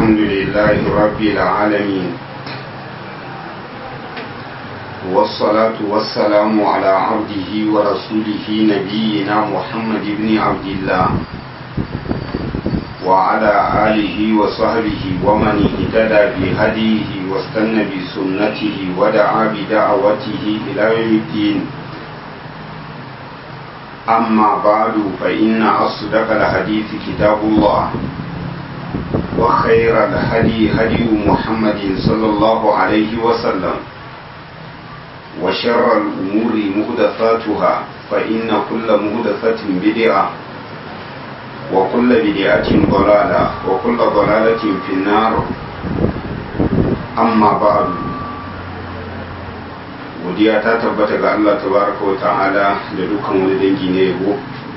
الحمد لله رب العالمين والصلاة والسلام على عبده ورسوله نبينا محمد بن عبد الله وعلى آله وصحبه ومن اهتدى بهديه واستنى بسنته ودعا بدعوته إلى يوم الدين أما بعد فإن أصدق الحديث كتاب الله وخير الهدي هدي محمد صلى الله عليه وسلم وشر الأمور مهدثاتها فإن كل مهدثة بدعة وكل بدعة ضلالة وكل ضلالة في النار أما بعد godiya ta tabbata ga Allah tabaraka wa ta'ala da dukkan wani dangi na yabo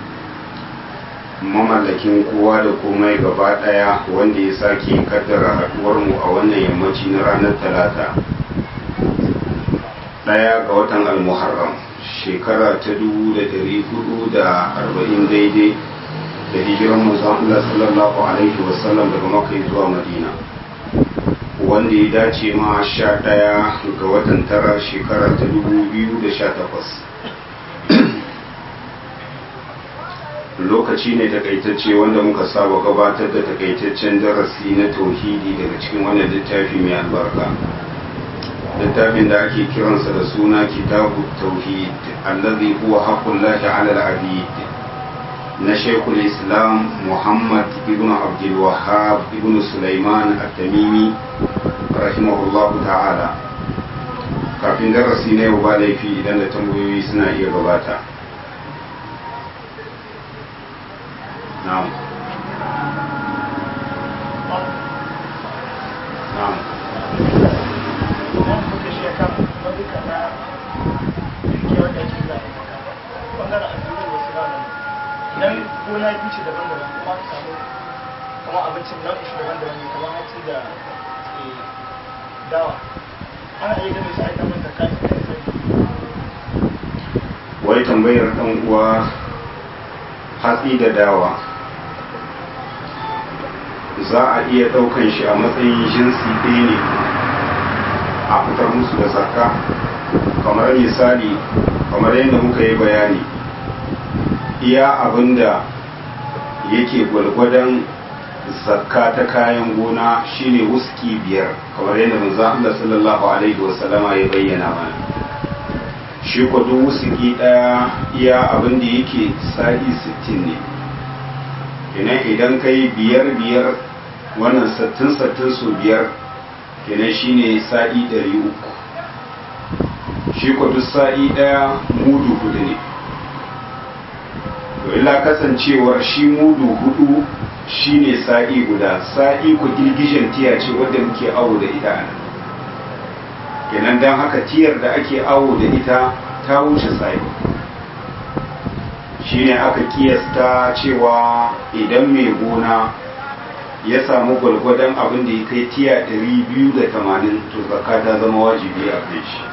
mamallakin kowa da komai gaba daya wanda ya sake kaddara haduwar mu a wannan yammaci na ranar talata daya ga watan almuharram shekara ta dubu da dari hudu da arba'in daidai da hijiran manzon Allah sallallahu alaihi wasallam daga Makka zuwa Madina wanda ya dace ma sha ɗaya ga watan tara shekara ta dubu biyu da sha takwas lokaci ne takaitacce wanda muka saba gabatar da takaitaccen darasi na tauhidi daga cikin wannan littafi mai albarka littafin da ake kiransa da suna kitabu tauhid allazi huwa haqqullahi ala al-abid na shekul islam muhammad ibn abdul wahab ibn sulaiman at-tamimi rahimahullahu ta'ala kafin darasi na yau ba laifi idan da tambayoyi suna iya gabata na'am na'am idan gona biyu ce daban-daban kuma ka samu kama abincin nau'in shi daban-daban ne kamar hatsi da dawa ana iya gane su a ita mata kayan kai wai tambayar dan uwa hatsi da dawa za a iya ɗaukan shi a matsayin jinsi ɗaya ne a fitar musu da zakka kamar misali kamar yadda muka yi bayani iya abinda yake gwalgwadon zakka ta kayan gona shine wuski biyar kamar yadda manzo Allah sallallahu alaihi wasallama ya bayyana mana shi ko duk wuski daya iya abinda yake sa'i 60 ne kenan idan kai biyar biyar wannan sattin sattin su biyar kenan shine sa'i 300 shi ko duk sa'i daya mudu hudu ne to illa kasancewar shi mudu hudu shine sa'i guda sa'i ku girgishin tiya ce wadda muke awo da ita nan kenan don haka tiyar da ake awo da ita ta wuce sa'i shine aka kiyasta cewa idan mai gona ya samu gwalgwadon abin da ya kai tiya 280 to zakka ta zama wajibi a kai shi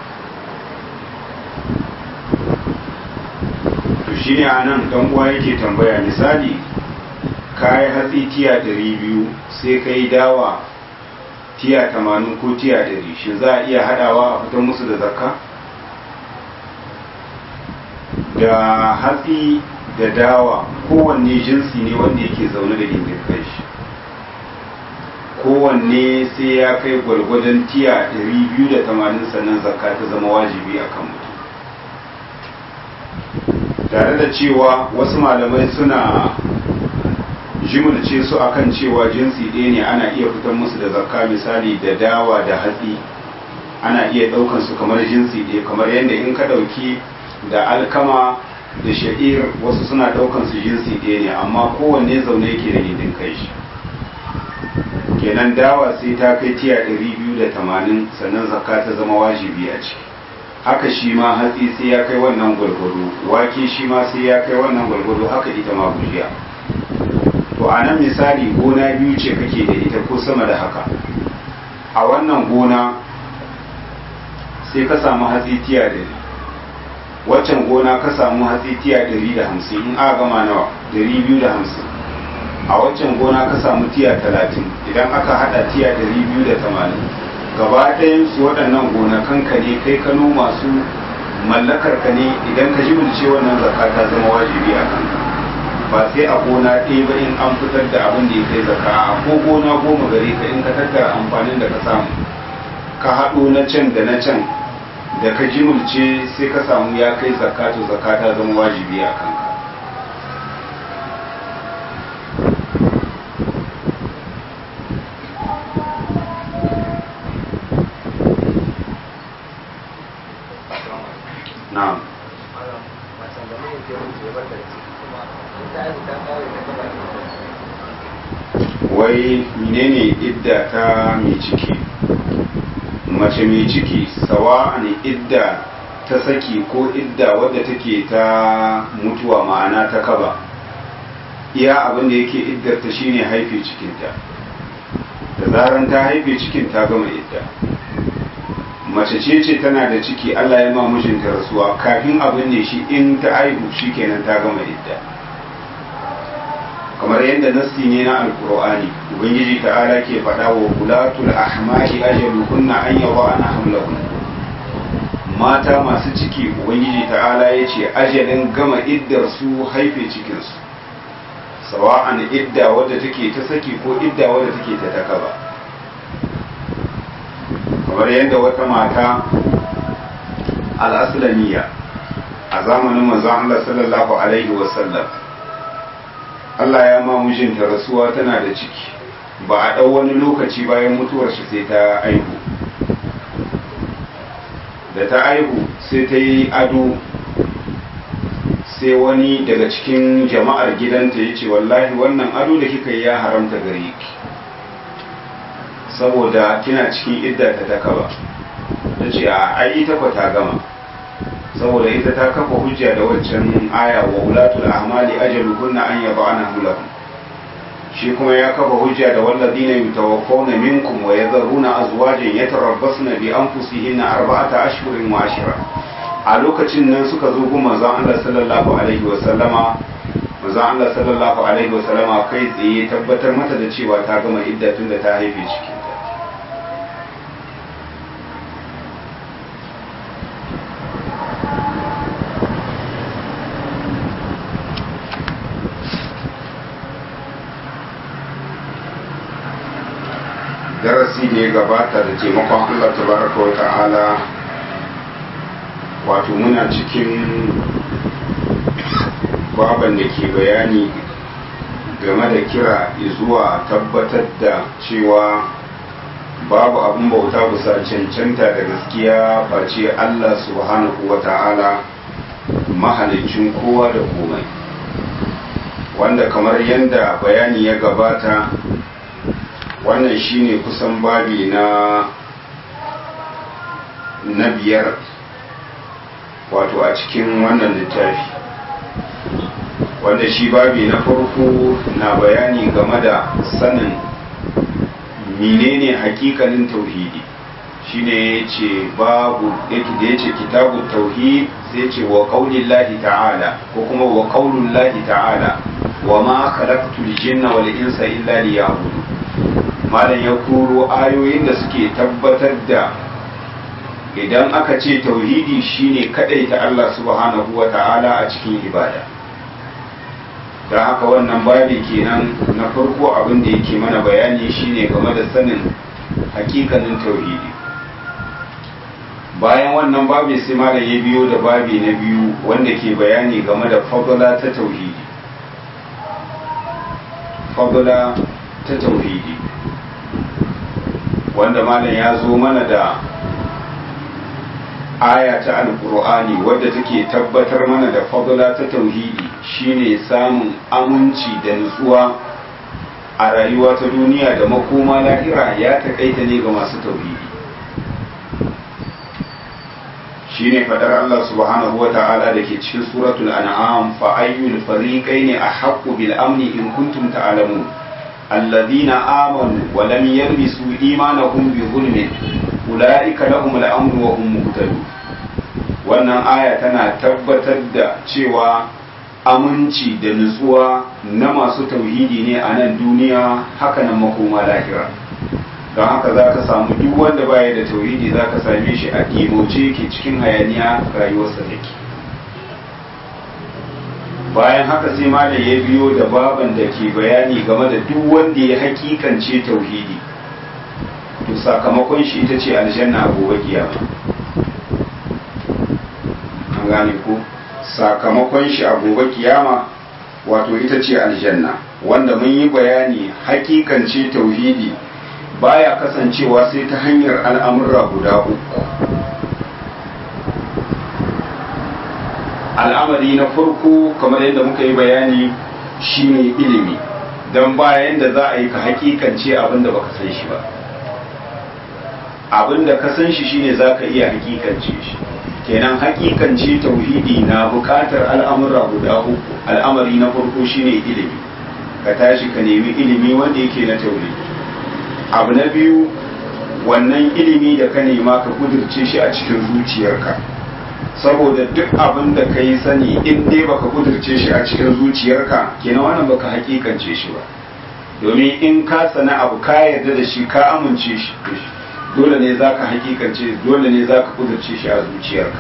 shi ne a nan ɗan uwa yake tambaya misali ka yi hatsi tiya ɗari biyu sai ka yi dawa tiya tamanin ko tiya ɗari shi za a iya haɗawa a fitar musu da zakka da hatsi da dawa kowanne jinsi ne wanda yake zaune da gindin kai shi kowanne sai ya kai gwargwadon tiya ɗari biyu da tamanin sannan zakka ta zama wajibi a kan mutum tare da cewa wasu malamai suna jimulce su akan cewa jinsi ɗaya ne ana iya fitar musu da zakka misali da dawa da hatsi ana iya ɗaukan su kamar jinsi ɗaya kamar yadda in ka ɗauki da alkama da sha'ir wasu suna ɗaukan su jinsi ɗaya ne amma kowanne zaune yake da gindin kai shi kenan dawa sai ta kai tiya ɗari biyu da tamanin sannan zakka ta zama wajibi a ciki haka shi ma hatsi sai ya kai wannan gwargwado wake shi ma sai ya kai wannan gwargwado haka ita ma gujiya to a nan misali gona biyu ce kake da ita ko sama da haka a wannan gona sai ka samu hatsi tiya da waccan gona ka samu hatsi tiya ɗari da hamsin in aka gama nawa ɗari biyu da hamsin a waccan gona ka samu tiya talatin idan aka hada tiya dari biyu da tamanin gaba ɗayan su waɗannan gonakan ka ne kai ka noma su mallakar ka ne idan ka jimilce wannan zakka ta zama wajibi a kanka ba sai a gona ɗaya ba in an fitar da abin da ya kai zakka a ko gona goma gare ka in ka tattara amfanin da ka samu ka haɗo na can da na can da ka jimilce sai ka samu ya kai zakka to zakka ta zama wajibi a kanka na'am wai menene idda ta mai ciki mace mai ciki sawa ne idda ta saki ko idda wadda take ta mutuwa ma'ana ta kaba iya abin da yake iddarta shine haife cikinta da zaran ta haife cikin ta gama idda mace ce ce tana da ciki Allah ya ma mijinta rasuwa kafin abin ne shi in ta aihu shikenan ta gama idda kamar yadda nassi ne na alkur'ani ubangiji ta'ala ke faɗa wa kulatul ahmali ajaluhunna an yawa ana hamlahun mata masu ciki ubangiji ta'ala ya ce ajalin gama iddar su haife cikinsu sawa'an idda wadda take ta saki ko idda wadda take ta takaba kamar yadda wata mata al'aslamiya a zamanin manzon Allah sallallahu alaihi wasallam Allah ya ma mijinta rasuwa tana da ciki ba a ɗau wani lokaci bayan mutuwar shi sai ta aihu da ta aihu sai ta yi ado sai wani daga cikin jama'ar gidanta ya ce wallahi wannan ado da kika yi ya haramta gare ki saboda kina cikin idda ta taka ba ta ce a ai ita kwa ta gama saboda ita ta kafa hujja da waccan aya wa ulatul ahmali ajaluhunna an yad'ana hulahum shi kuma ya kafa hujja da walladina yutawaffawna minkum wa yadharuna azwajan yatarabbasna bi anfusihinna arba'ata ashhurin wa ashra a lokacin nan suka zo gun manzon Allah sallallahu alaihi wa sallama manzon Allah sallallahu alaihi wa sallama kai tsaye tabbatar mata da cewa ta gama idda tunda ta haife cikinta darasi da ya gabata da taimakon Allah tabaraka wa ta'ala wato muna cikin baban da ke bayani game da kira zuwa tabbatar da cewa babu abin bauta bisa cancanta da gaskiya face Allah subhanahu wa ta'ala mahalicin kowa da komai wanda kamar yadda bayani ya gabata wannan shine kusan babi na na biyar wato a cikin wannan littafi wanda shi babi na farko na bayani game da sanin menene hakikanin tauhidi shine yace babu yake da yace kitabu tauhid sai yace wa qaulillahi ta'ala ko kuma wa qaulullahi ta'ala wa ma khalaqtul jinna wal insa illa liya'budun malam ya kuro ayoyin da suke tabbatar da idan aka ce tauhidi shine ta Allah subhanahu wa ta'ala a cikin ibada don haka wannan babi kenan na farko abin da yake mana bayani shine game da sanin hakikanin tauhidi bayan wannan babi sai malam ya biyo da babi na biyu wanda ke bayani game da fadula ta tauhidi fadula ta tauhidi wanda malam ya zo mana da aya ta alkur'ani wadda take tabbatar mana da fadula ta tauhidi shine samun aminci da nutsuwa a rayuwa ta duniya da makoma lahira ya taƙaita ne ga masu tauhidi shine fadar Allah subhanahu wa ta'ala da ke cikin suratul an'am fa ayyul fariqaini ahaqqu bil amni in kuntum ta'lamun الذين آمنوا ولم يلبسوا إيمانهم بظلم أولئك لهم الأمر وهم مهتدون wannan aya tana tabbatar da cewa aminci da nutsuwa na masu tauhidi ne a nan duniya haka nan makoma lahira don haka za ka samu duk wanda baya da tauhidi za ka same shi a ɗimoce ke cikin hayaniya rayuwarsa take bayan haka sai malam ya biyo da baban da ke bayani game da duk wanda ya hakikance tauhidi to sakamakon shi ita ce aljanna a gobe kiyama an gane ko sakamakon shi a gobe kiyama wato ita ce aljanna wanda mun yi bayani hakikance tauhidi baya kasancewa sai ta hanyar al'amurra guda uku al'amari na farko kamar yadda muka yi bayani shine ilimi don bayan da za a yi ka hakikance abinda baka san shi ba abinda ka san shi shine za ka iya hakikance shi kenan hakikance tauhidi na bukatar al'amura guda uku al'amari na farko shine ilimi ka tashi ka nemi ilimi wanda yake na tauhidi abu na biyu wannan ilimi da ka nema ka kudirce shi a cikin zuciyarka saboda duk abin da ka yi sani in dai baka kudirce shi a cikin zuciyarka kenan wannan baka hakikance shi ba domin in ka sana abu ka yarda da shi ka amince shi dole ne za ka hakikance dole ne za ka kudurce shi a zuciyarka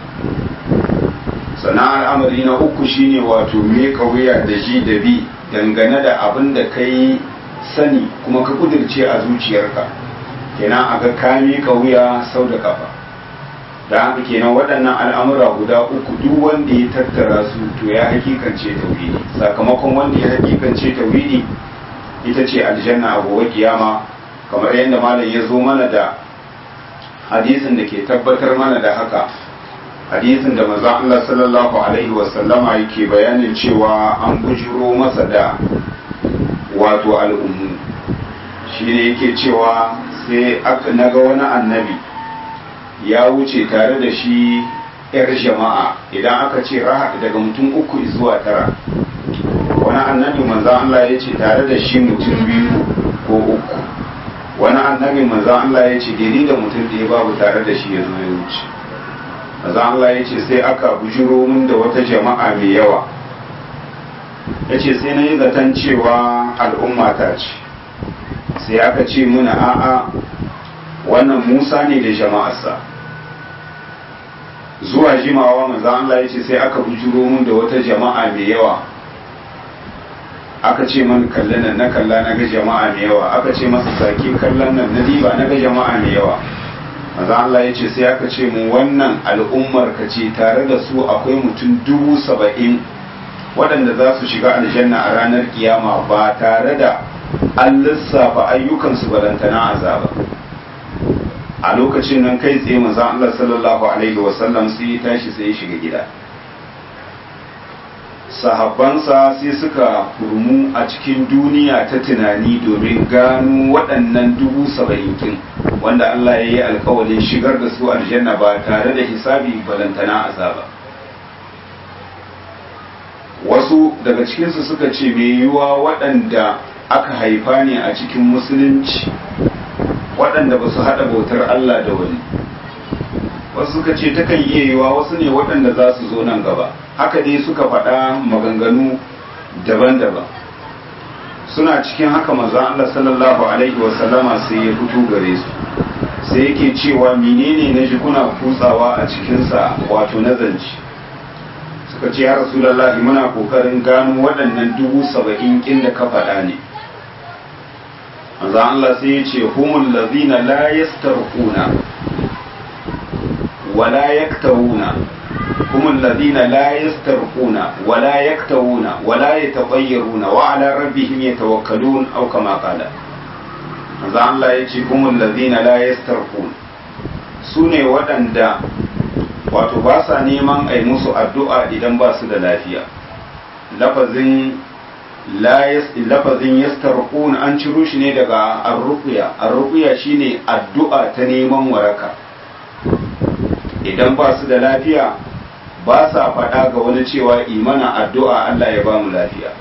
sannan al'amari na uku shine wato me wuya da ji da bi dangane da abin da ka yi sani kuma ka kudurce a zuciyarka kenan a ga ka miƙa wuya sau da kafa da haka kenan waɗannan al'amura guda uku duk wanda ya tattara su to ya hakikance tauhidi sakamakon wanda ya hakikance tauhidi ita ce aljanna a gobe kiyama kamar yadda malam ya zo mana da hadisin da ke tabbatar mana da haka hadisin da maza Allah sallallahu alaihi wasallama yake bayanin cewa an bujiro masa da wato al'ummu shi ne yake cewa sai na ga wani annabi ya wuce tare da shi 'yar jama'a idan aka ce rahat daga mutum uku zuwa tara wani annabi manzan Allah ya ce tare da shi mutum biyu ko uku wani annabi manzan Allah ya ce daidai da mutum da ya babu tare da shi ya zo ya wuce manzan Allah ya ce sai aka bujiro min da wata jama'a mai yawa ya ce sai na yi zaton cewa al'umma ta ce sai aka ce muna a'a wannan musa ne da jama'arsa zuwa jimawa manzan Allah ya ce sai aka bujiro min da wata jama'a mai yawa aka ce man kallon nan na kalla na ga jama'a mai yawa aka ce masa sake kallon nan na diba na ga jama'a mai yawa maza Allah ya ce sai aka ce mu wannan al'ummar ka ce tare da su akwai mutum dubu saba'in waɗanda za su shiga aljanna a ranar kiyama ba tare da an lissafa ayyukansu balantana azaba a lokacin nan kai tsaye maza Allah sallallahu alaihi wasallam sai ya tashi sai ya shiga gida sahabbansa sai suka kurmu a cikin duniya ta tunani domin gano waɗannan dubu saba'in kin wanda Allah ya yi alkawalin shigar da su aljanna ba tare da hisabi balantana azaba wasu daga cikinsu suka ce mai yiwuwa waɗanda aka haifa ne a cikin musulunci waɗanda ba su haɗa bautar Allah da wani wasu suka ce takan iya yiwuwa wasu ne waɗanda za su zo nan gaba haka dai suka faɗa maganganu daban-daban suna cikin haka maza Allah sallallahu alaihi wasallama sai ya fito gare su sai yake cewa menene na ji kuna kutsawa a cikinsa wato na zance suka ce ya rasulallahi muna kokarin gano waɗannan dubu saba'in kin da ka faɗa ne maza Allah sai ya ce humul lazina la yastarquna wala yaktawuna هم الذين لا يسترقون ولا يكتوون ولا يتطيرون وعلى ربهم يتوكلون أو كما قال manzo Allah ya ce humul ladina la yastarqun su ne waɗanda wato ba sa neman ai musu addu'a idan ba su da lafiya lafazin lafazin yastarqun an ciro shi ne daga arruqya arruqya shine addu'a ta neman waraka idan ba su da lafiya ba sa faɗa ga wani cewa imana addu'a Allah ya ba mu lafiya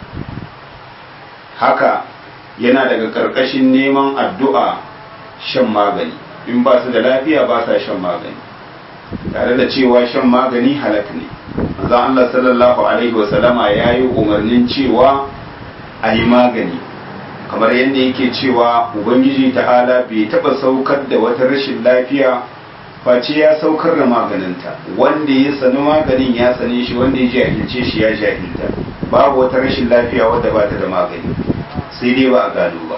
haka yana daga ƙarƙashin neman addu'a shan magani in ba su da lafiya ba sa shan magani tare da cewa shan magani halak ne zan Allah sallallahu alaihi wasallama ya yi umarnin cewa a yi magani kamar yadda yake cewa ubangiji ta'ala bai taɓa saukar da wata rashin lafiya face ya saukar da maganinta wanda ya sani maganin ya sane shi wanda ya jahilce shi ya jahilta babu wata rashin lafiya wadda ba ta da magani sai dai ba a gado ba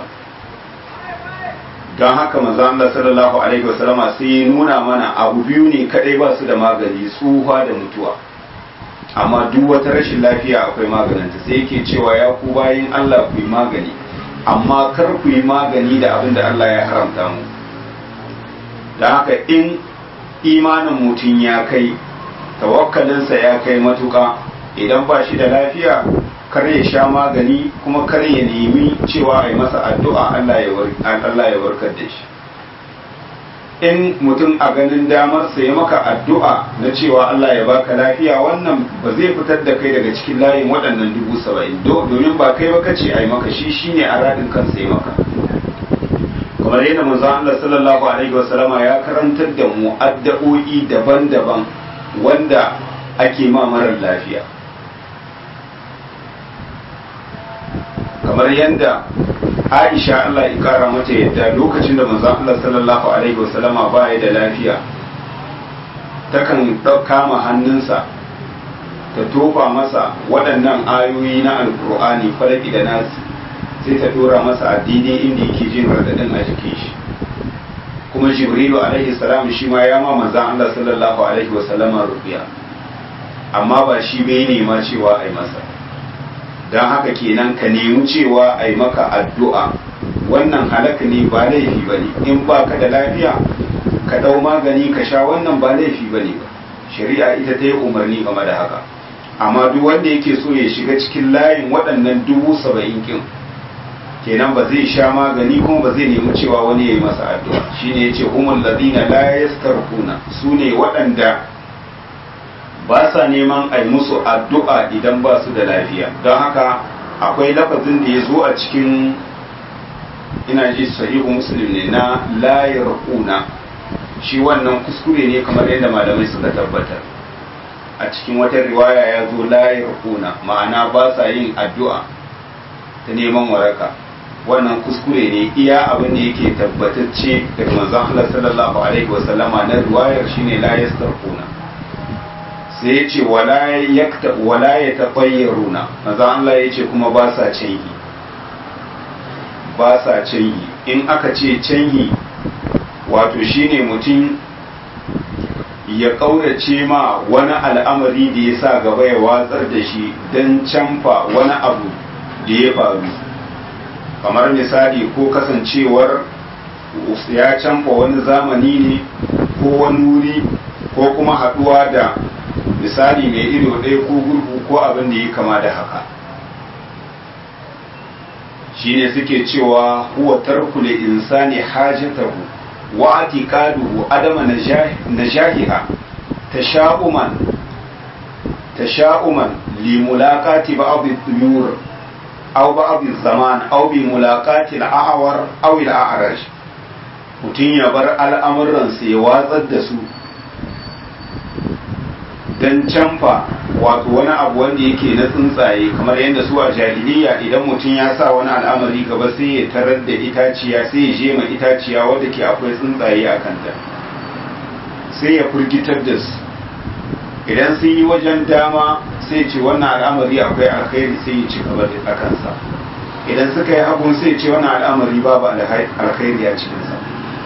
don haka manzo Allah sallallahu alaihi wasallama sai ya nuna mana abu biyu ne kadai ba su da magani tsufa da mutuwa amma duk wata rashin lafiya akwai maganinta sai yake cewa ya ku bayin Allah ku yi magani amma kar ku yi magani da abin da Allah ya haramta mu don haka in imanin mutum ya kai tawakkalinsa ya kai matuka idan ba shi da lafiya kar ya sha magani kuma kar ya nemi cewa a yi masa addu'a Allah ya warkar da shi in mutum a ganin damar ya maka addu'a na cewa Allah ya baka lafiya wannan ba zai fitar da kai daga cikin layin waɗannan dubu saba'in domin ba kai ba kace a yi maka shi shine a radin kansa ya maka kamar yadda manzon Allah sallallahu alaihi wasallama ya karantar da mu addu'o'i daban-daban wanda ake ma marar lafiya kamar yadda Aisha Allah ya kara mata yadda lokacin da manzon Allah sallallahu alaihi wasallama ba ya da lafiya takan kama hannunsa ta tofa masa waɗannan ayoyi na alkur'ani falaki da nasi sai ta dora masa addini inda yake jin radadin a jikin shi kuma jibrilu alaihi salam shi ma ya ma manzon Allah sallallahu alaihi wasallama rubiya amma ba shi bai nema cewa ai masa don haka kenan ka nemi cewa a yi maka addu'a wannan halaka ne ba laifi ba ne in ba ka da lafiya ka ɗau magani ka sha wannan ba laifi ba ne ba shari'a ita ta yi umarni game da haka amma duk wanda yake so ya shiga cikin layin waɗannan dubu saba'in kin kenan ba zai sha magani kuma ba zai nemi cewa wani ya yi masa addu'a shine ya ce umar ladina la yastarquna su ne waɗanda ba sa neman a musu addu'a idan ba su da lafiya don haka akwai lafazin da ya zo a cikin ina ji sahihu muslim ne na layar kuna shi wannan kuskure ne kamar yadda malamai suka tabbatar a cikin wata riwaya ya zo layar kuna ma'ana ba sa yin addu'a ta neman waraka wannan kuskure ne iya abin da yake tabbatacce daga manzon Allah sallallahu alaihi wasallama na riwayar shine la yastarquna sai ya ce wala ya taɓayyaruna maza Allah ya ce kuma ba sa canyi ba sa canyi in aka ce canyi wato shine mutum ya ƙaurace ma wani al'amari da ya sa gaba ya watsar da shi don canfa wani abu da ya faru kamar misali ko kasancewar ya canfa wani zamani ne ko wani wuri ko kuma haɗuwa da misali mai ido ɗaya ko gurgu ko abin da ya kama da haka shine suke cewa huwa tarku li insani hajatahu wa atiqaduhu adama najahiha tasha'uman tasha'uman li mulaqati ba'd al-tuyur aw ba'd al-zaman aw bi mulaqati al-a'war aw al-a'raj mutun ya bar al'amuran sa ya watsar da su don canfa wato wani abu wanda yake na tsuntsaye kamar yadda su a jahiliya idan mutum ya sa wani al'amari gaba sai ya tarar da itaciya sai ya jema itaciya wadda ke akwai tsuntsaye a kanta sai ya firgitar da su idan sun yi wajen dama sai ce wannan al'amari akwai alkhairi sai ya ci gaba da kansa idan suka yi hagun sai ce wannan al'amari babu alkhairi a cikinsa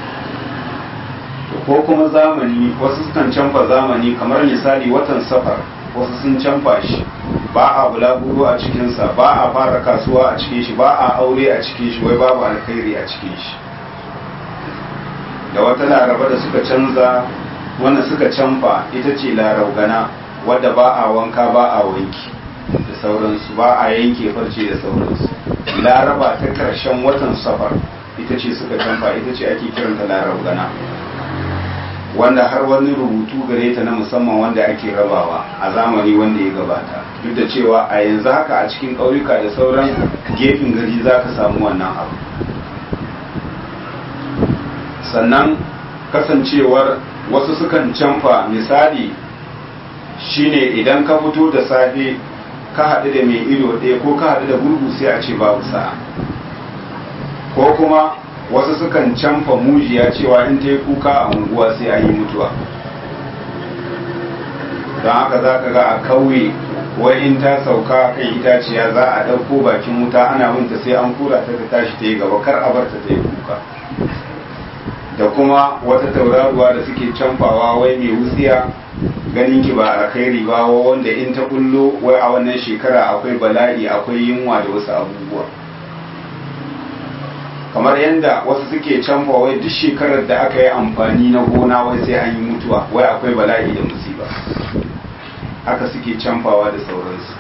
ko kuma zamani wasu sukan canfa zamani kamar misali watan safar wasu sun canfa shi ba a bulaguro a cikinsa ba a fara kasuwa a cikin shi ba a aure a cikin shi wai babu alkhairi a cikin shi da wata laraba da suka canza wannan suka canfa ita ce laraugana wadda ba a wanka ba a wanki da sauransu ba a yanke farce da sauransu laraba ta karshen watan safar ita ce suka canfa ita ce ake kiranta laraugana wanda har wani rubutu gare ta na musamman wanda ake rabawa a zamani wanda ya gabata duk da cewa a yanzu haka a cikin ƙauyuka da sauran gefen gari za ka samu wannan abu sannan kasancewar wasu sukan canfa misali shine idan ka fito da safe ka haɗu da mai ido ɗaya ko ka haɗu da gurgu sai a ce babu sa'a ko kuma wasu sukan canfa mujiya cewa in ta yi kuka a unguwa sai an yi mutuwa don haka za ka ga a kauye wai in ta sauka kan itaciya za a ɗauko bakin wuta ana binta sai an kura ta ta tashi ta yi gaba kar a bar ta ta yi kuka da kuma wata tauraruwa da suke canfawa wai mai wutsiya ganin ki ba alkhairi ba wanda in ta kullo wai a wannan shekara akwai bala'i akwai yunwa da wasu abubuwa kamar yadda wasu suke canfa wai duk shekarar da aka yi amfani na gona wai sai an yi mutuwa wai akwai bala'i da musiba haka suke canfawa da sauransu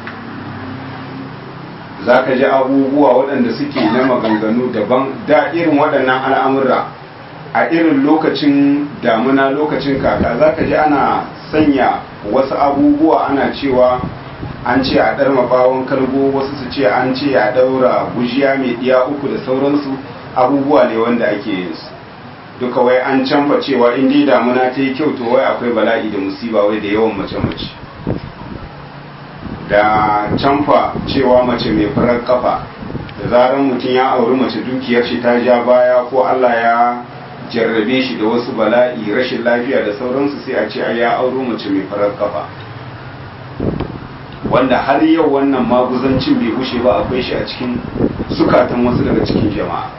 za ka ji abubuwa waɗanda suke na maganganu daban da irin waɗannan al'amura a irin lokacin damuna lokacin kaka za ka ji ana sanya wasu abubuwa ana cewa an ce a ɗarma bawon kalgo wasu su ce an ce a ɗaura gujiya mai ɗiya uku da sauransu abubuwa ne wanda ake yin su duka wai an canfa cewa in dai damuna ta yi kyau to wai akwai bala'i da musiba wai da yawan mace-mace da canfa cewa mace mai farar kafa da zarar mutum ya auri mace dukiyar shi ta ja baya ko Allah ya jarrabe shi da wasu bala'i rashin lafiya da sauransu sai a ce ai ya auro mace mai farar kafa wanda har yau wannan maguzancin bai gushe ba akwai shi a cikin zukatan wasu daga cikin jama'a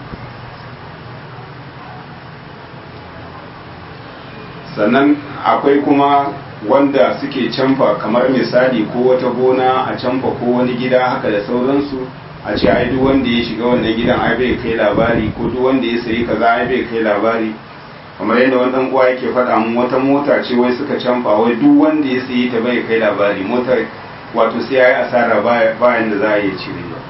sannan akwai kuma wanda suke canfa kamar misali ko wata gona a canfa ko wani gida haka da sauransu a ce ai duk wanda ya shiga wannan gidan ai bai kai labari ko duk wanda ya sayi kaza ai bai kai labari kamar yadda wani dan uwa yake faɗa mun wata mota ce wai suka canfa wai duk wanda ya sayi ta bai kai labari motar wato sai yayi asara bayan da za a yi cire ba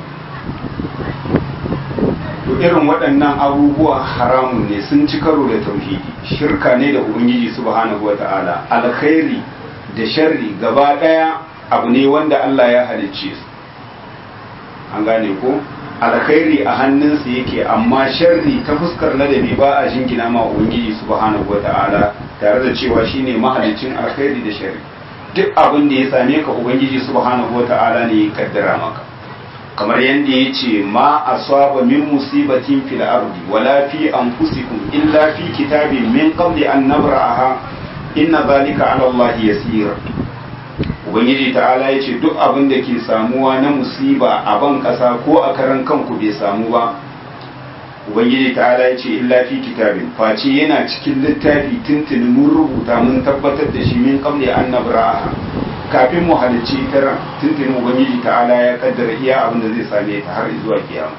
to irin waɗannan abubuwa haramun ne sun ci karo da tauhidi shirka ne da ubangiji subhanahu wata'ala alkhairi da sharri gaba ɗaya abu ne wanda Allah ya halicce su an gane ko alkhairi a hannunsa yake amma sharri ta fuskar ladabi ba a jingina ma ubangiji subhanahu wata'ala tare da cewa shine mahalicin alkhairi da sharri duk abin da ya same ka ubangiji subhanahu wata'ala ne ya kaddara maka kamar yadda ya ce ma asaba min musibatin fil ardi wala fi anfusikum illa fi kitabin min qabli an nabra'aha inna zalika ala Allah yasir ubangiji ta'ala ya ce duk abin da ke samuwa na musiba a ban kasa ko a karan kanku bai samu ba ubangiji ta'ala ya ce illa fi kitabin face yana cikin littafi tuntuni mun rubuta mun tabbatar da shi min qabli an nabra'aha kafin mu halicci tara tuntuni ubangiji ta'ala ya kaddara iya abin da zai same ta har zuwa kiyama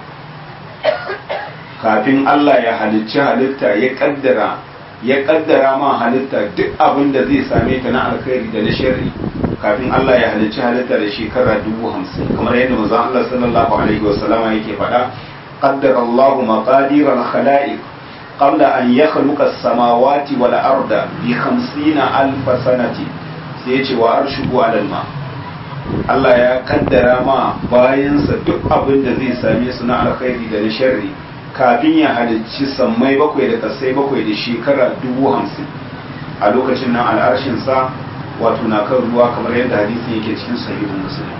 kafin Allah ya halicci halitta ya kaddara ya kaddara ma halitta duk abin da zai same ta na alkhairi da na sharri kafin Allah ya halicci halitta da shekara dubu hamsin kamar yadda manzon Allah sallallahu alaihi wasallama yake faɗa qaddara Allah maqadir al-khalaiq qabla an yakhluqa as-samawati wal arda bi 50 alf sanati sai ya ce wa arshuhu alal ma Allah ya kaddara ma bayansa duk abin da zai same su na alkhairi da na sharri kafin ya halicci sammai bakwai da kasai bakwai da shekara dubu hamsin a lokacin nan al'arshinsa wato na kan ruwa kamar yadda hadisi yake cikin sahihun musulmi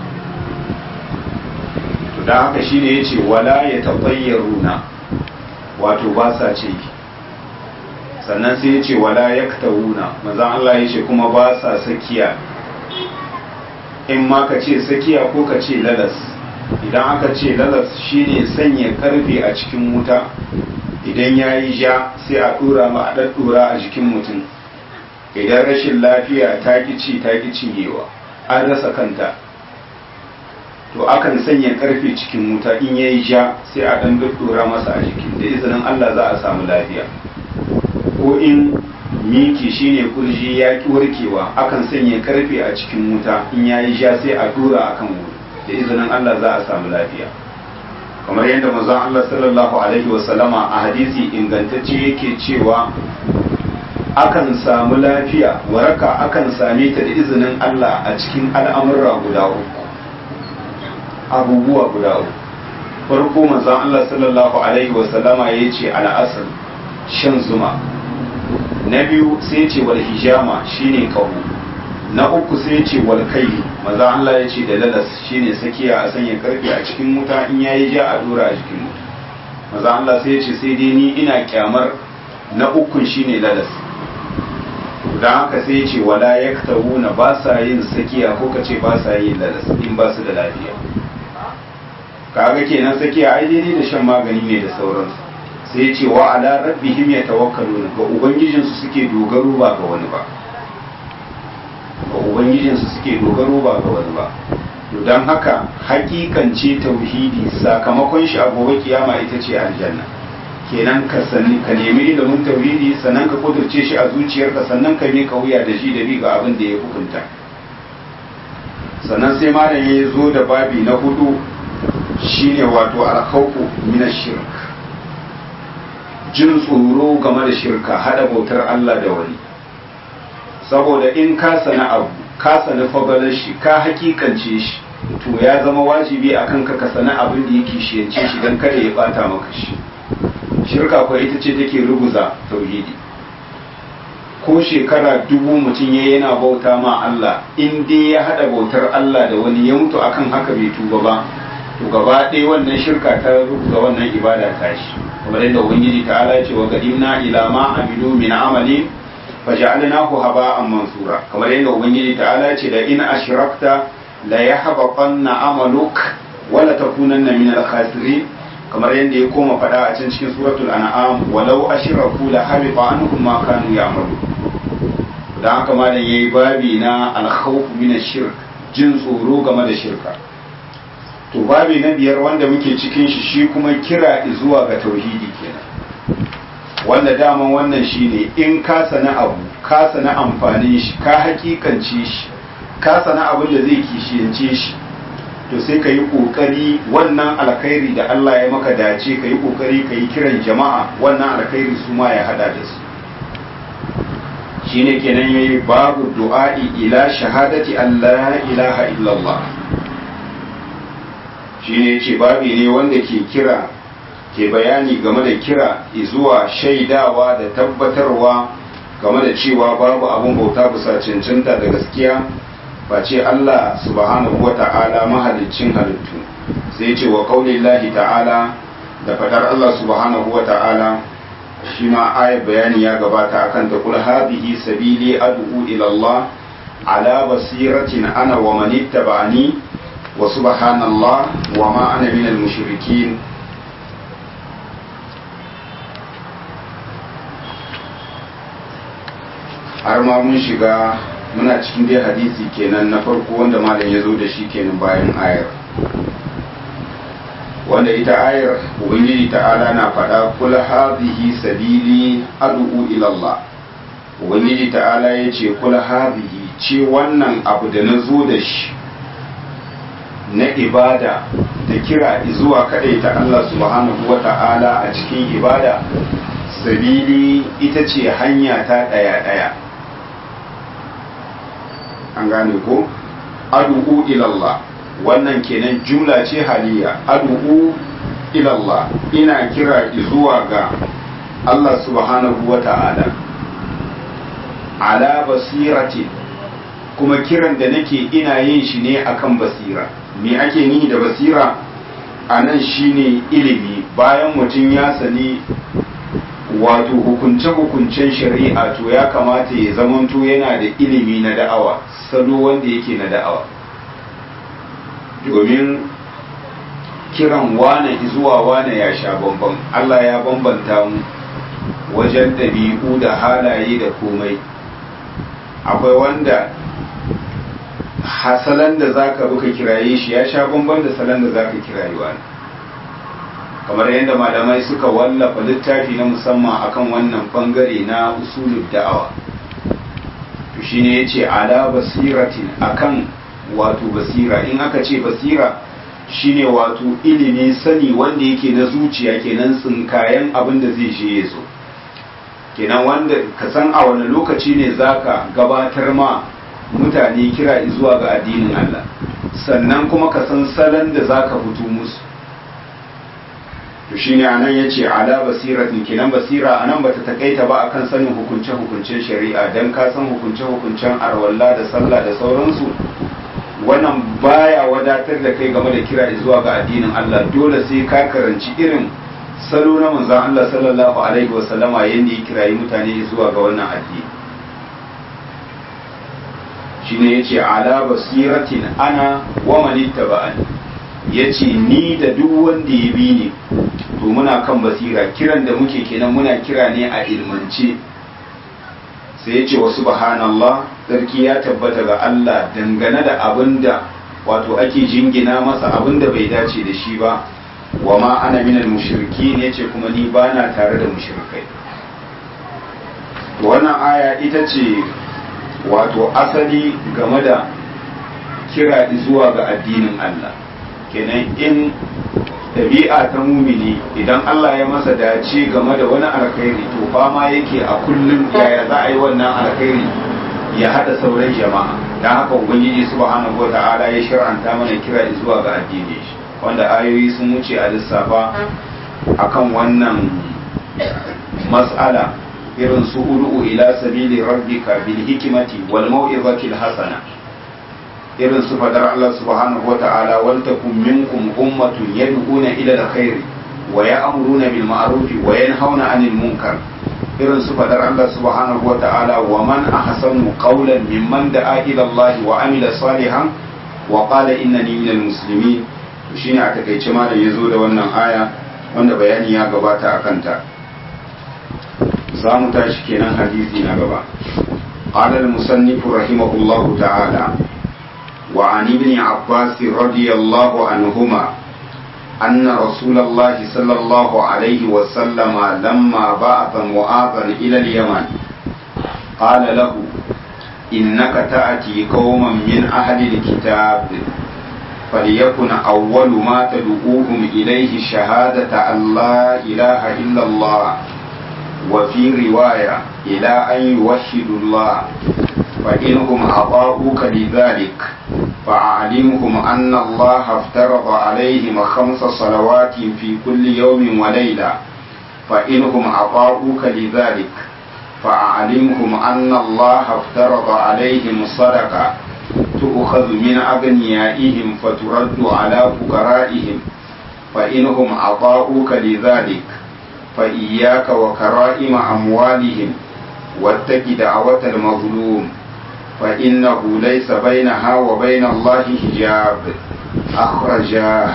to da haka shine yace wala ya tabayyaruna wato ba sa ce sannan sai yace wala yaktawuna manzon Allah yace kuma ba sa sakiya in ma ka ce sakiya ko ka ce lalas idan aka ce lalas shine sanya karfe a cikin wuta idan ya yi ja sai a dora ma a ɗaɗɗora a jikin mutum idan rashin lafiya ta ci ta ki cinyewa an rasa kanta to akan sanya karfe cikin wuta in ya yi ja sai a ɗan ɗaɗɗora masa a jikin da izinin Allah za a samu lafiya ko in miki shine kurji ya ki warkewa akan sanya karfe a cikin wuta in ya yi ja sai a dora akan wuri da izinin Allah za a samu lafiya kamar yadda manzon Allah sallallahu alaihi wasallama a hadisi ingantacce yake cewa akan samu lafiya waraka akan same ta da izinin Allah a cikin al'amurra guda uku abubuwa guda uku farko manzon Allah sallallahu alaihi wasallama ya ce al'asr shan zuma na biyu sai ce wal hijama shine kaho na uku sai ce wal kai maza Allah ya ce da lalas shine sakiya a sanya karfe a cikin wuta in yayi ja a dora a cikin wuta maza Allah sai ya ce sai dai ni ina kyamar na ukun shine lalas don haka sai ya ce wala yaktawuna ba sa yin sakiya ko kace ba sa yin lalas in ba su da lafiya kaga kenan sakiya ai daidai da shan magani ne da sauransu sai ya ce wa ala rabbihim yatawakkaluna ga ubangijinsu suke dogaro ba ga wani ba ga ubangijinsu suke dogaro ba ga wani ba to don haka hakikance tauhidi sakamakon shi a gobe kiyama ita ce aljanna kenan ka sani ka nemi ilimin tauhidi sannan ka kudurce shi a zuciyarka sannan ka ka wuya da shi da bi ga abin da ya hukunta sannan sai malam ya zo da babi na hudu shine wato alkhawfu min shirk jin tsoro game da shirka hada bautar Allah da wani saboda in ka sana abu ka sana fagalar shi ka hakikance shi to ya zama wajibi a kanka ka sana abin da yake shiyance shi don kada ya bata maka shi shirka kuwa ita ce take ruguza tauhidi ko shekara dubu mutum ya yana bauta ma Allah in dai ya hada bautar Allah da wani ya mutu akan haka bai tuba ba to gaba ɗaya wannan shirka ta ruguza wannan ibada ta shi kamar yadda ubangiji ta'ala ya ce wa qadimna ila ma amilu min amalin faja'alnahu haba'an mansura kamar yadda ubangiji ta'ala ce da in ashrakta la yahbaqanna amaluk wa la takunanna min al-khasirin kamar yadda ya koma fada a cikin cikin suratul an'am walau ashraku la habiqa anhum ma kanu ya'malu dan haka malam yayi babi na al-khawf min ash-shirk jin tsoro game da shirka to babi na biyar wanda muke cikin shi shi kuma kira zuwa ga tauhidi kenan wanda daman wannan shine in ka sana abu ka sana amfanin shi ka hakikance shi ka sana abin da zai kishiyance shi to sai ka yi kokari wannan alkhairi da Allah ya maka dace ka yi kokari ka yi kiran jama'a wannan alkhairi su ma ya hada da su shine kenan yayi babu du'a'i ila shahadati Allah ilaha illallah shine yace babi ne wanda ke kira ke bayani game da kira zuwa shaidawa da tabbatarwa game da cewa babu abin bauta bisa cancanta da gaskiya face Allah subhanahu wa ta'ala mahaliccin halittu sai ce wa kaulillahi ta'ala da fadar Allah subhanahu wa ta'ala shi ma ayar bayani ya gabata akan ta kul hadhihi sabili ad'u ila Allah ala basiratin ana wa man ittaba'ani wa subhanallah wa ma ana minal mushrikin har ma mun shiga muna cikin dai hadisi kenan na farko wanda malam ya zo da shi kenan bayan ayar wanda ita ayar ubangiji ta'ala na faɗa kul hadhihi sabili ad'u ila Allah ubangiji ta'ala ya ce kul hadhihi ce wannan abu da na zo da shi na ibada da kira zuwa ta Allah subhanahu wa ta'ala a cikin ibada sabili ita ce hanya ta ɗaya-ɗaya an gane ko adu'u ilallah wannan kenan jumla ce haliya adu'u ilallah ina kira zuwa ga Allah subhanahu wa ta'ala ala basirati kuma kiran da nake ina yin shi ne akan basira me ake ni da basira a nan shine ilimi bayan mutum ya sani wato hukunce-hukuncen shari'a to ya kamata ya zamanto yana da ilimi na da'awa salo wanda yake na da'awa domin kiran wane zuwa wane ya sha bambam Allah ya bambanta mu wajen ɗabi'u da halaye da komai akwai wanda hasalan da zaka buka kiraye shi ya sha bambam da salon da zaka kiraye wani kamar yadda malamai suka wallafa littafi na musamman akan wannan bangare na usulul da'awa to shine yace ala basiratin akan wato basira in aka ce basira shine wato ilimi sani wanda yake na zuciya kenan tsinkayen abin da zai je yazo kenan wanda ka san a wani lokaci ne zaka gabatar ma mutane kira zuwa ga addinin Allah sannan kuma ka san salon da zaka fito musu to to shine anan yace ala basiratin kenan basira anan bata takaita ba akan sanin hukunce hukuncen shari'a dan ka san hukunce hukuncen arwalla da sallah da sauransu wannan baya wadatar da kai game da kira zuwa ga addinin Allah dole sai ka karanci irin salo na manzon Allah sallallahu alaihi wasallama yanda ya kirayi mutane zuwa ga wannan addini shine yace ala basiratin ana wa man ittaba'ani yace ni da duk wanda ya bi ni to muna kan basira kiran da muke kenan muna kira ne a ilmance sai yace wa subhanallah sarki ya tabbata ga Allah dangane da abinda wato ake jingina masa abinda bai dace da shi ba wa ma ana minal mushriki ne ce kuma ni bana tare da mushrikai to wannan aya ita ce wato asali game da kira zuwa ga addinin Allah kenan in ɗabi'a ta mumini idan Allah ya masa dace game da wani alkhairi to fama yake a kullum yaya za a yi wannan alkhairi ya haɗa sauran jama'a don haka ubangiji subhanahu wa ta'ala ya shir'anta mana kira zuwa ga addini shi wanda ayoyi sun wuce a lissafa akan wannan mas'ala irin su ud'u ila sabili rabbika bil hikmati wal mau'izati al hasana irin su fadar Allah subhanahu wata'ala wal takum minkum ummatun yad'una ila al khair wa ya'muruna bil ma'ruf wa yanhauna 'anil munkar irin su fadar Allah subhanahu wata'ala wa man ahsanu qawlan mimman da'a ila Allah wa amila salihan wa qala innani minal muslimin to shine a takaice malam yazo da wannan aya wanda bayani ya gabata akan ta za mu tashi kenan hadisi na gaba قال المصنف رحمه الله تعالى وعن ابن عباس رضي الله عنهما أن رسول الله صلى الله عليه وسلم لما بعث معاذا إلى اليمن قال له إنك تأتي قوما من أهل الكتاب فليكن أول ما تدعوهم إليه شهادة أن لا إله إلا الله وفي رواية إلى أن يوحدوا الله فإنهم أطاعوك لذلك فأعلمهم أن الله افترض عليهم خمس صلوات في كل يوم وليلة فإنهم أطاعوك لذلك فأعلمهم أن الله افترض عليهم صدقة تؤخذ من أغنيائهم فترد على فقرائهم فإنهم أطاعوك لذلك فإياك وكرائم أموالهم واتق دعوة المظلوم فإنه ليس بينها وبين الله حجاب أخرجاه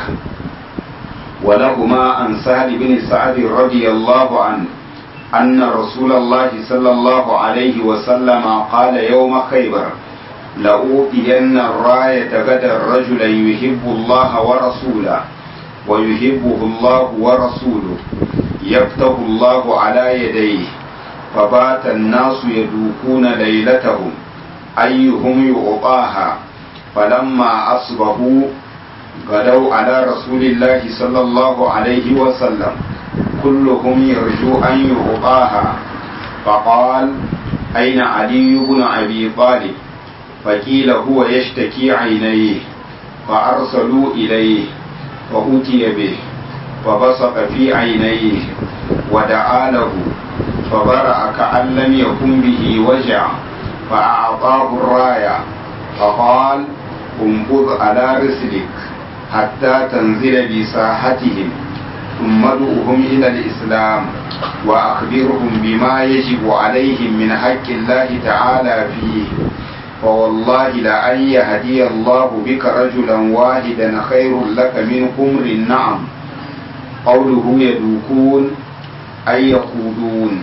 ولهما عن سهل بن سعد رضي الله عنه أن رسول الله صلى الله عليه وسلم قال يوم خيبر لأوتين الراية غدا رجلا يحب الله ورسوله ويحبه الله ورسوله يفتح الله على يديه فبات الناس يدوكون ليلتهم أيهم يعطاها فلما أصبحوا غدوا على رسول الله صلى الله عليه وسلم كلهم يرجو أن يعطاها فقال أين علي بن أبي طالب فقيل هو يشتكي عينيه فأرسلوا إليه فأتي به فبصق في عينيه ودعا له فبرأ كأن لم يكن به وجع فأعطاه الراية فقال انبض على رسلك حتى تنزل بساحتهم ثم ادعوهم إلى الإسلام وأخبرهم بما يجب عليهم من حق الله تعالى فيه فوالله لأن يهدي الله بك رجلا واحدا خير لك من حمر النعم قوله يدوكون أي يقودون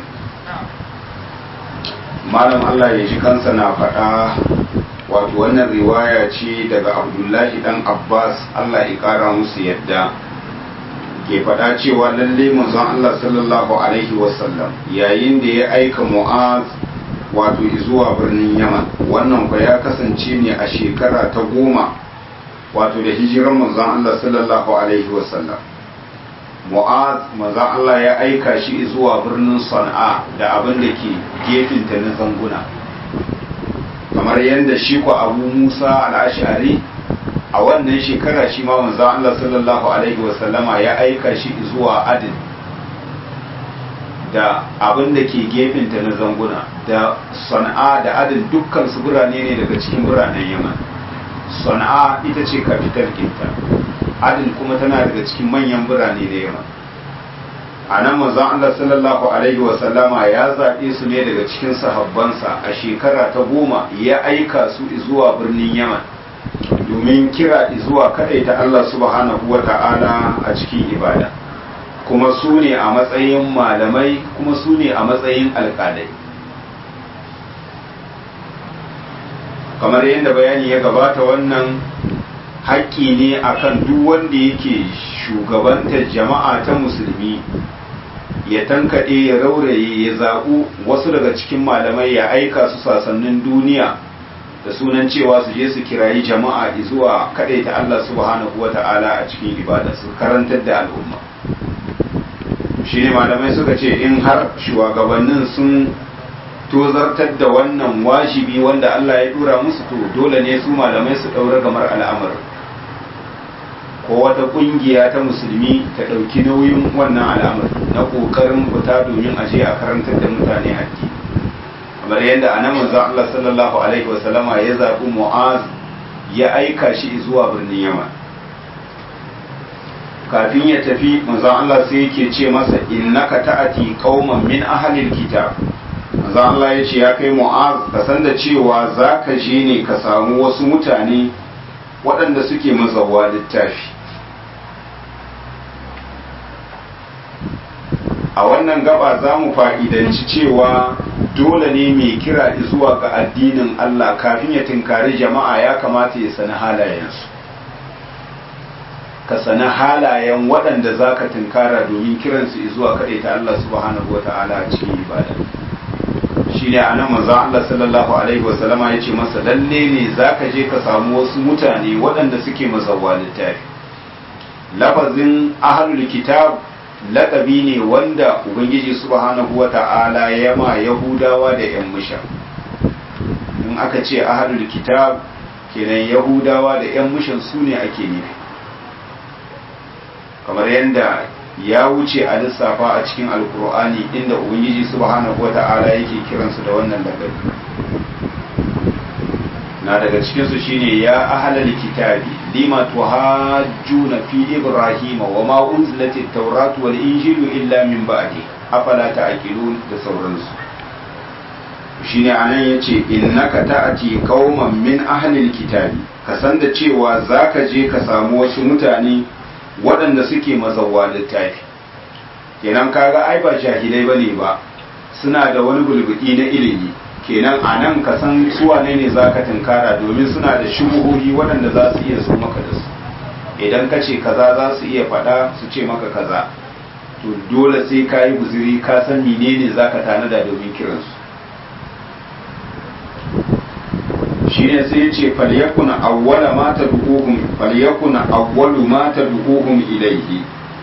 malam Allah ya ji kansa na faɗa wato wannan riwaya ce daga abdullahi dan abbas Allah ya ƙara musu yadda ke faɗa cewa lalle manzon Allah sallallahu alaihi wasallam yayin da ya aika mu'az wato zuwa birnin yaman wannan kwa ya kasance ne a shekara ta goma wato da hijiran manzon Allah sallallahu alaihi wasallam mu'az manzon Allah ya aika shi zuwa birnin sana'a da abin da ke gefinta na zanguna kamar yadda shi ku abu musa al'ashari a a wannan shekara shi ma manzo Allah sallallahu alaihi wasallama ya aika shi zuwa adin da abin da ke gefenta na zanguna da sana'a da adin dukkan su birane ne daga cikin biranen yaman sana'a ita ce kafitar kinta adin kuma tana daga cikin manyan birane na yaman a nan manzon Allah sallallahu alaihi wasallama ya zaɓe su ne daga cikin sahabbansa a shekara ta goma ya aika su zuwa birnin yaman domin kira zuwa ta Allah subhanahu wa ta'ala a cikin ibada kuma su ne a matsayin malamai kuma su ne a matsayin alƙalai kamar yadda bayani ya gabata wannan haƙƙi ne akan duk wanda yake shugabantar jama'a ta musulmi ya tankaɗe ya rauraye ya zaɓu wasu daga cikin malamai ya aika su sasannin duniya da sunan cewa su je su kirayi jama'a zuwa kaɗaita Allah subhanahu wa ta'ala a cikin ibada su karantar da al'umma shi ne malamai suka ce in har shugabannin sun tozartar da wannan wajibi wanda Allah ya dura musu to dole ne su malamai su ɗaura gamar al'amar ko wata ƙungiya ta musulmi ta ɗauki nauyin wannan al'amar na ƙoƙarin fita domin a je a karantar da mutane addini kamar yadda a nan manzon Allah sallallahu alaihi wasallama ya zaɓi Mu'az ya aika shi zuwa birnin Yaman kafin ya tafi manzon Allah sai yake ce masa innaka ta'ati qauman min ahlil kitab manzon Allah ya ce ya kai Mu'az ka san da cewa zaka je ne ka samu wasu mutane waɗanda suke mazawa littafi a wannan gaba za mu fa'idanci cewa dole ne mai kira zuwa ga addinin Allah kafin ya tinkari jama'a ya kamata ya sani halayensu ka sani halayen waɗanda za ka tinkara domin kiransu zuwa kaɗai ta Allah subhanahu wa ta'ala a cikin ibada shi ne a nan maza Allah sallallahu alaihi wasallama ya ce masa lalle ne za ka je ka samu wasu mutane waɗanda suke mazawa littafi lafazin ahlul kitab laƙabi ne wanda ubangiji subhanahu wa ta'ala ya ma yahudawa da yan musha in aka ce ahadul kitab kenan yahudawa da yan mushan su ne ake nufi kamar yadda ya wuce a lissafa a cikin alkur'ani inda ubangiji subhanahu wa ta'ala yake kiransu da wannan lakabi na daga cikinsu shine ya ahlal kitabi lima tuhajjuna fi ibrahima wa ma unzilat at-taurat wal injilu illa min ba'di afala ta'qilun da sauransu shine anan yace innaka ta'ati qauman min ahlil kitabi ka san da cewa zaka je ka samu wasu mutane waɗanda suke mazawwa littafi kenan kaga ai ba jahilai bane ba suna da wani bulbudi na ilimi kenan a nan ka san suwane ne za ka tunkara domin suna da shubuhohi waɗanda za su iya so maka da su idan ka ce kaza za su iya faɗa su ce maka kaza to dole sai ka yi guziri ka san menene za ka tanada domin kiransu shine sai ya ce falyakuna awwala ma tad'uhum falyakuna awwalu ma tad'uhum ilayhi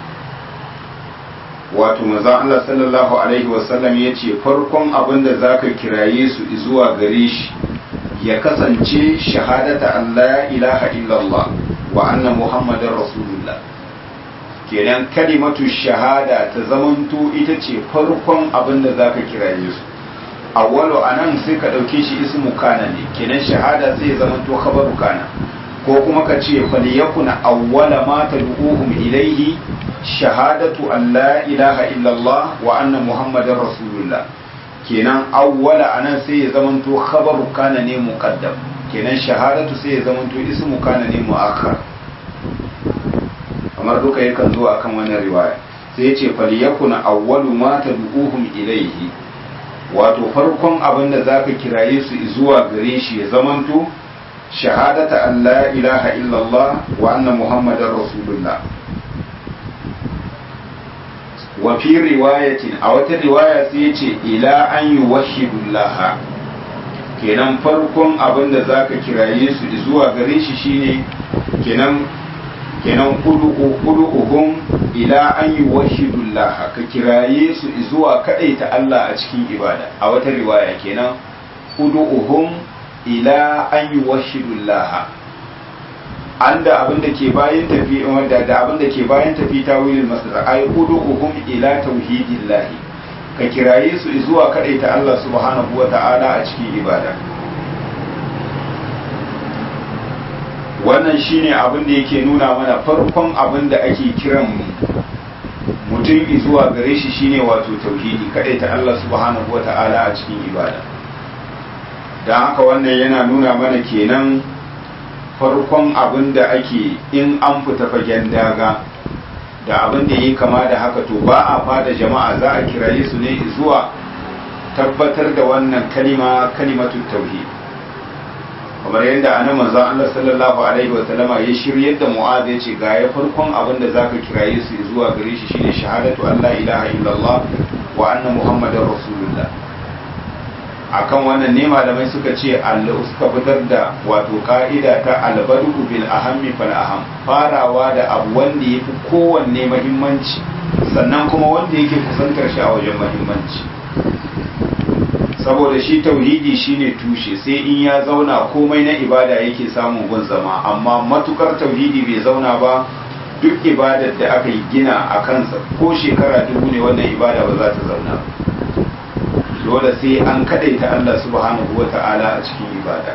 wato maza Allah sallallahu alaihi wasallam ya ce farkon abin da za ka kiraye su zuwa gare shi ya kasance shahadata Allah ilaha illallah wa anna muhammadar rasulullah kenan kalimatu shahada ta zamanto ita ce farkon abin da za ka kiraye su awwalu anan sai ka ɗauke shi ismu kana ne kenan shahada sai ya zamanto khabaru kana ko kuma ka ce falyakuna awwala ma tad'uhum ilayhi shahadatu an la ilaha illallah wa anna muhammadar rasulullah kenan awwala anan sai ya zamanto khabaru kana ne muqaddam kenan shahadatu sai ya zamanto ismu kana ne muakhar kamar duka yakan zo akan wannan riwaya sai ya ce falyakuna awwalu ma tad'uhum ilayhi wato farkon abin da zaka kiraye su zuwa gare shi ya zamanto shahadata an la ilaha illallah wa anna muhammadar rasulullah wa fi riwayatin a wata riwaya sai ya ce ila an yi wahidullah kenan farkon abin da za ka kiraye su zuwa gare shi shine kenan kenan kudu'uhum ila an yi wahidullah ka kiraye su zuwa ta Allah a cikin ibada a wata riwaya kenan kudu'uhum ila an yi wahidullah an da abin da ke bayan tafi wanda da abin da ke bayan tafi tawilin masdar ay uduhum ila tauhidillah ka kiraye su zuwa kadaita Allah subhanahu wata'ala a cikin ibada wannan shine abin da yake nuna mana farkon abin da ake kiran mutum zuwa gare shi shine wato tauhidi kadaita Allah subhanahu wata'ala a cikin ibada don haka wannan yana nuna mana kenan farkon abin da ake in an fita fagen daga da abin da yi kama da haka to ba a fada jama'a za a kiraye su ne zuwa tabbatar da wannan kalima kalimatu tauhid kamar yadda ana manzo Allah sallallahu alaihi wa sallama ya shiryar da Mu'adh ya ce ga ya farkon abin da zaka kiraye su zuwa gare shi shine shahadatu an la ilaha illallah wa anna muhammadar rasulullah akan wannan ne malamai suka ce Allah suka fitar da wato ka'ida ta albadu bil ahammi fal aham farawa da abu wanda yafi kowanne muhimmanci sannan kuma wanda yake kusantar shi a wajen muhimmanci saboda shi tauhidi shine tushe sai in ya zauna komai na ibada yake samun gun zama amma matukar tauhidi bai zauna ba duk ibadar da aka yi gina a kansa ko shekara dubu ne wannan ibada ba za ta zauna ba dole sai an kadaita Allah subhanahu wa ta'ala a cikin ibada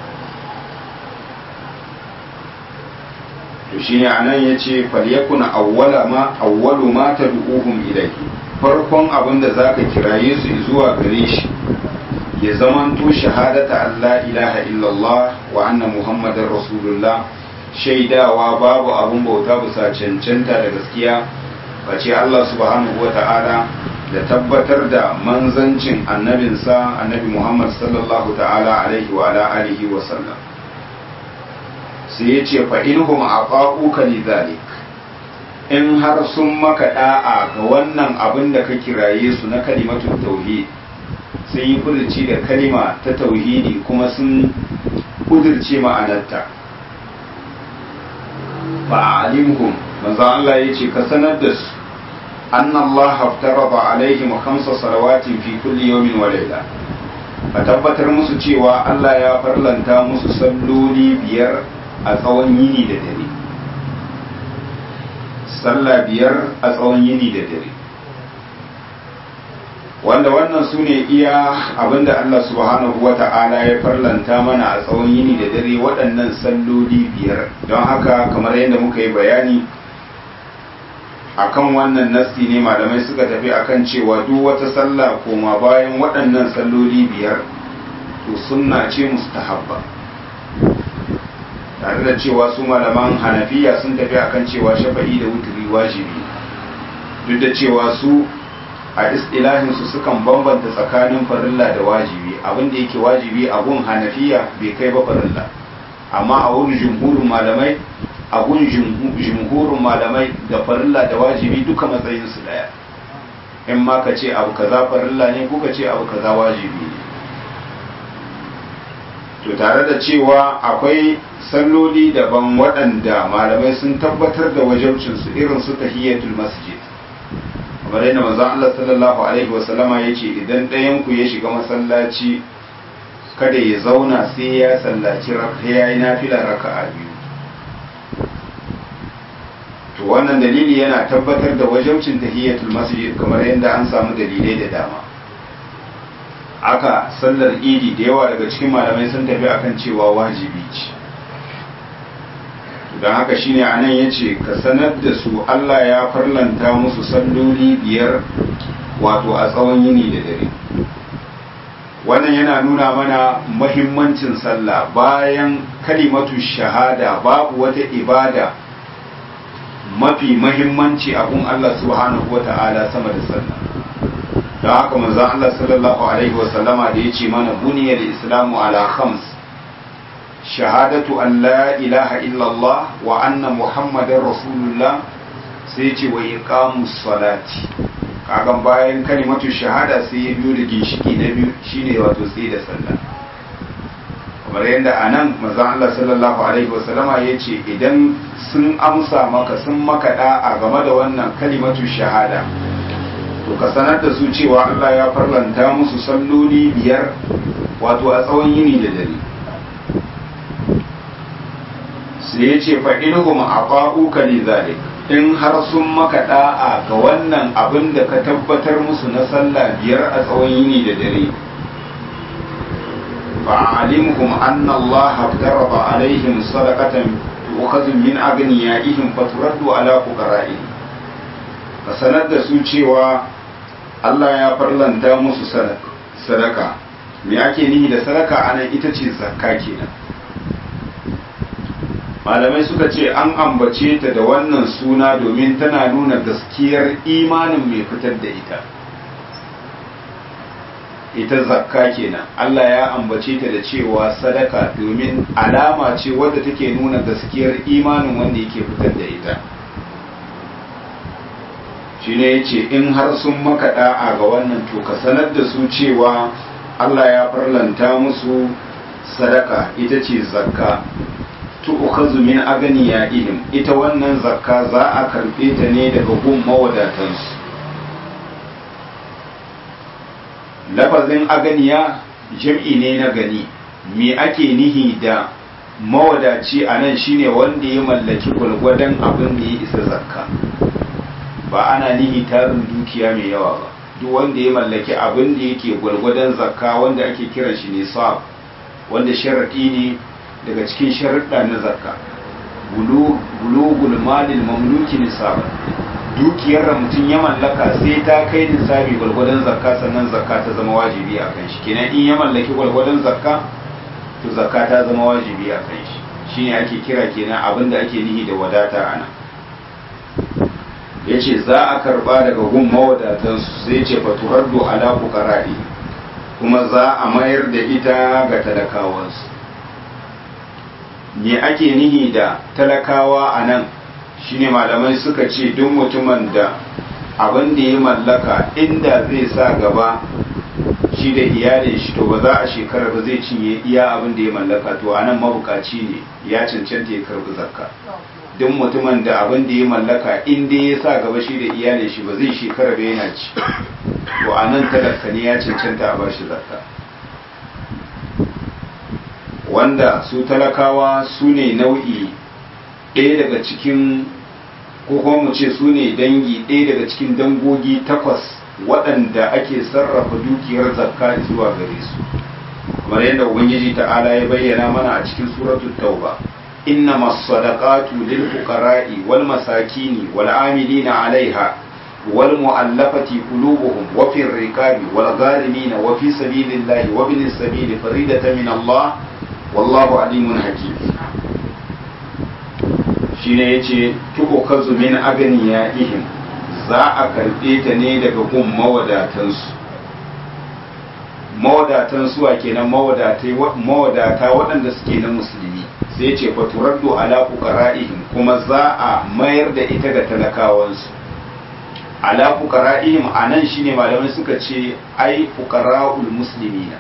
to shine anan yace falyakuna awwala ma awwalu ma tad'uhum ilayhi farkon abin da zaka kiraye su zuwa gare shi ya zamanto shahadata Allah ilaha illallah wa anna muhammadar rasulullah shaidawa babu abun bauta bisa cancanta da gaskiya face Allah subhanahu wa ta'ala da tabbatar da manzancin annabinsa annabi Muhammad sallallahu ta'ala alaihi wa ala alihi wa sallam sai ya ce fa inhum aqa'uka lidhalik in har sun maka da'a ga wannan abin da ka kiraye su na kalimatun tauhid sun yi furci da kalima ta tauhidi kuma sun kudirce ma'anarta fa alimhum manzo Allah ya ce ka sanar da su أن الله افترض عليهم خمس صلوات في كل يوم وليلة فتبتر musu cewa Allah ya farlanta musu salloli biyar a tsawon yini da dare sallah biyar a tsawon yini da dare wanda wannan su ne iya abinda Allah subhanahu wa ta'ala ya farlanta mana a tsawon yini da dare waɗannan salloli biyar don haka kamar yadda muka yi bayani akan wannan nasti ne malamai suka tafi akan cewa duk wata sallah koma bayan waɗannan salloli biyar to sunna ce mustahabba tare da cewa su malaman hanafiya sun tafi akan cewa shafa'i da wuturi wajibi duk da cewa su a istilahin su sukan bambanta tsakanin farilla da wajibi abin da yake wajibi a gun hanafiya bai kai ba farilla amma a wurin jumhurin malamai a gun jumhurin malamai da farilla da wajibi duka matsayinsu daya in ma ka ce abu kaza farilla ne ko ka ce abu kaza wajibi ne to tare da cewa akwai salloli daban waɗanda malamai sun tabbatar da wajabcinsu irin su tahiyatul masjid kamar yadda manzon Allah sallallahu alaihi wasallama ya ce idan ɗayan ku ya shiga masallaci kada ya zauna sai ya sallaci ya yi nafila raka'a biyu to wannan dalili yana tabbatar da wajabcin tahiyatul masjid kamar yadda an samu dalilai da dama aka sallar idi da yawa daga cikin malamai sun tafi akan cewa wajibi ce don haka shine anan ya ce ka sanar da su Allah ya farlanta musu salloli biyar wato a tsawon yini da dare wannan yana nuna mana mahimmancin sallah bayan kalimatu shahada babu wata ibada mafi mahimmanci abun Allah subhanahu wata'ala sama da sallah don haka manzon Allah sallallahu alaihi wasallama da ya ce mana buniyar islamu ala khams shahadatu an la ilaha illallah wa anna muhammadar rasulullah sai ce wa iqamus salati kagan bayan kalimatu shahada sai ya biyo da ginshiki na biyu shine wato sai da sallah kamar yadda a nan mazan Allah sallallahu alaihi wasallama ya ce idan sun amsa maka sun maka da'a game da wannan kalimatu shahada to ka sanar da su cewa Allah ya farlanta musu salloli biyar wato a tsawon yini da dare sai sai ya ce faɗinhum a ƙa'uka li zalik in har sun maka da'a ga wannan abin da ka tabbatar musu na sallah biyar a tsawon yini da dare fa'alimhum anna Allah daraba alaihim sadaqatan tu'khadhu min aghniyaihim faturaddu ala fuqara'ihim ka sanar da su cewa Allah ya farlanta musu sadaka me ake nihi da sadaka anan ita ce zakka kenan malamai suka ce an ambace ta da wannan suna domin tana nuna gaskiyar imanin mai fitar da ita ita zakka kenan Allah ya ambace ta da cewa sadaka domin alama ce wadda take nuna gaskiyar imanin wanda yake fitar da ita shi ne ya ce in har sun maka da'a ga wannan to ka sanar da su cewa Allah ya farlanta musu sadaka ita ce zakka tu'khadhu min aghniyaihim ita wannan zakka za a karbe ta ne daga gun mawadatansu lafazin aganiya jam'i ne na gani me ake nihi da mawadaci a nan shine wanda ya mallaki gwalgwadon abin da ya isa zakka ba ana nihi tarin dukiya mai yawa ba duk wanda ya mallaki abin da yake gwalgwadon zakka wanda ake kiran shi ne wanda sharaɗi ne daga cikin sharuɗa na zakka bulugul malil mamluki nisaban dukiyar da mutum ya mallaka sai ta kai nisabi gwalgwadon zakka sannan zakka ta zama wajibi a kan shi kenan in ya mallaki gwalgwadon zakka to zakka ta zama wajibi a kan shi shine ake kira kenan abin da ake nihi da wadata ana ya ce za a karba daga gun mawadatansu sai ce faturaddu ala fuqara'i kuma za a mayar da ita ga talakawansu me ake nihi da talakawa a nan shine malamai suka ce duk mutumin da abin da ya mallaka inda zai sa gaba shi da iyalin shi to ba za a shekara ba zai cinye iya abin da ya mallaka to anan mabukaci ne ya cancanta ya karbi zakka duk mutumin da abin da ya mallaka inda ya sa gaba shi da iyalin shi ba zai shekara ba yana ci to anan talaka ne ya cancanta a bashi zakka wanda su talakawa su ne nau'i ɗaya daga cikin ko kuma mu ce su ne dangi ɗaya daga cikin dangogi takwas waɗanda ake sarrafa dukiyar zakka zuwa gare su kamar yadda ubangiji ta'ala ya bayyana mana a cikin suratul tauba inna masadaqatu lil fuqara'i wal masakini wal amilina 'alaiha wal mu'allafati qulubuhum wa fir riqabi wal gharimina wa fi sabilillahi wa bin sabili faridatan min Allah wallahu alimun hakim shine yace tuko kazu min aganiya ihim za a karbe ta ne daga gun mawadatansu mawadatan suwa kenan mawadata waɗanda suke na musulmi sai ce faturaddu ala fuqara'ihim kuma za a mayar da ita ga talakawansu ala fuqara'ihim anan shine malamai suka ce ai fuqara'ul muslimina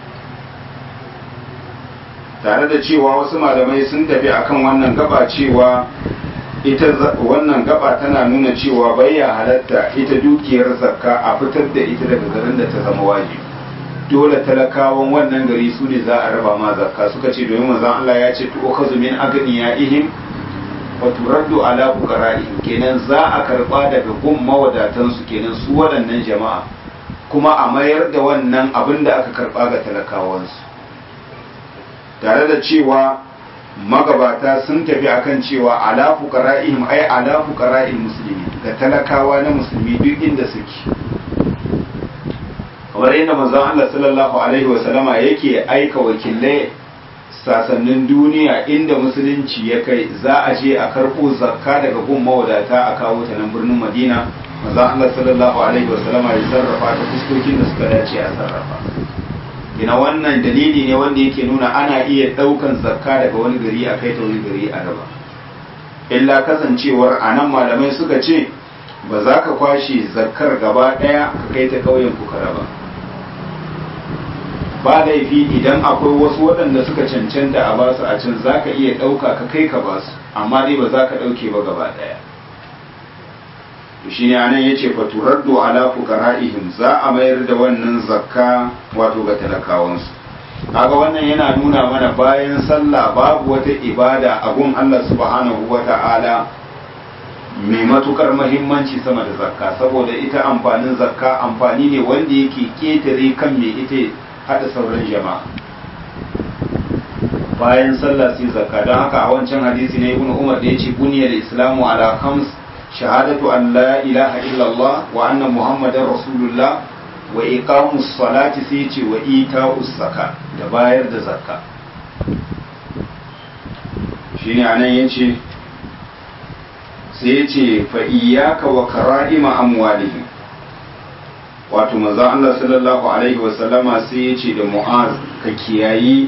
tare da cewa wasu malamai sun tafi akan wannan gaba cewa ita wannan gaba tana nuna cewa bayya halatta ita dukiyar zakka a fitar da ita daga garin da ta zama wajibi dole talakawan wannan gari su ne za a raba ma zakka suka ce domin manzon Allah ya ce tu'khadhu min aghniyaihim wa turaddu ala fuqara'ihim kenan za a karba daga gun mawadatan su kenan su waɗannan jama'a kuma a mayar da wannan abin da aka karba ga talakawansu tare da cewa magabata sun tafi akan cewa ala fuqara'ihim ay ala fuqara'il muslimin ga talakawa na musulmi duk inda suke kamar yadda manzon Allah sallallahu alaihi wa sallama yake aika wakilai sasannin duniya inda musulunci ya kai za a je a karɓo zakka daga gun mawadata a kawo ta nan birnin Madina manzon Allah sallallahu alaihi wa sallama ya sarrafa ta fuskokin da suka dace a sarrafa ina wannan dalili ne wanda yake nuna ana iya ɗaukan zakka daga wani gari a kai ta wani gari a raba illa kasancewar a nan malamai suka ce ba za ka kwashe zakkar gaba ɗaya ka kai ta ƙauyen ku ka raba ba laifi idan akwai wasu waɗanda suka cancanta a basu a can za ka iya ɗauka ka kai ka basu amma dai ba za ka ɗauke ba gaba ɗaya shi ne anan ya ce faturaddu ala fuqara'ihim za a mayar da wannan zakka wato ga talakawansu kaga wannan yana nuna mana bayan sallah babu wata ibada a gun Allah subhanahu wa ta'ala mai matukar mahimmanci sama da zakka saboda ita amfanin zakka amfani ne wanda yake ketare kan mai ita hada sauran jama'a bayan sallah sai zakka don haka a wancan hadisi na ibnu umar da yace buniyar islamu ala khams shahadatu an la ilaha illallah wa anna muhammadar rasulullah wa iqamus salati sai yace wa ita'us zakka da bayar da zakka shine anan yace sai yace fa iyyaka wa kara'ima amwalihim wato manzon Allah sallallahu alaihi wa sallama sai yace da mu'az ka kiyayi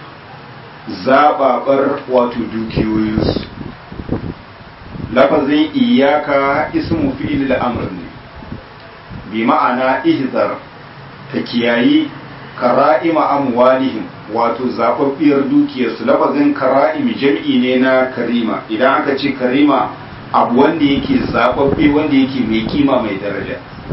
zababar wato dukiyoyinsu lafazin iyaka ismu fi'il al-amr ne bi ma'ana ihzar ka kiyayi kara'ima amwalihim wato zababbiyar dukiyarsu lafazin kara'im jam'i ne na karima idan aka ce karima abu wanda yake zababbe wanda yake mai kima mai daraja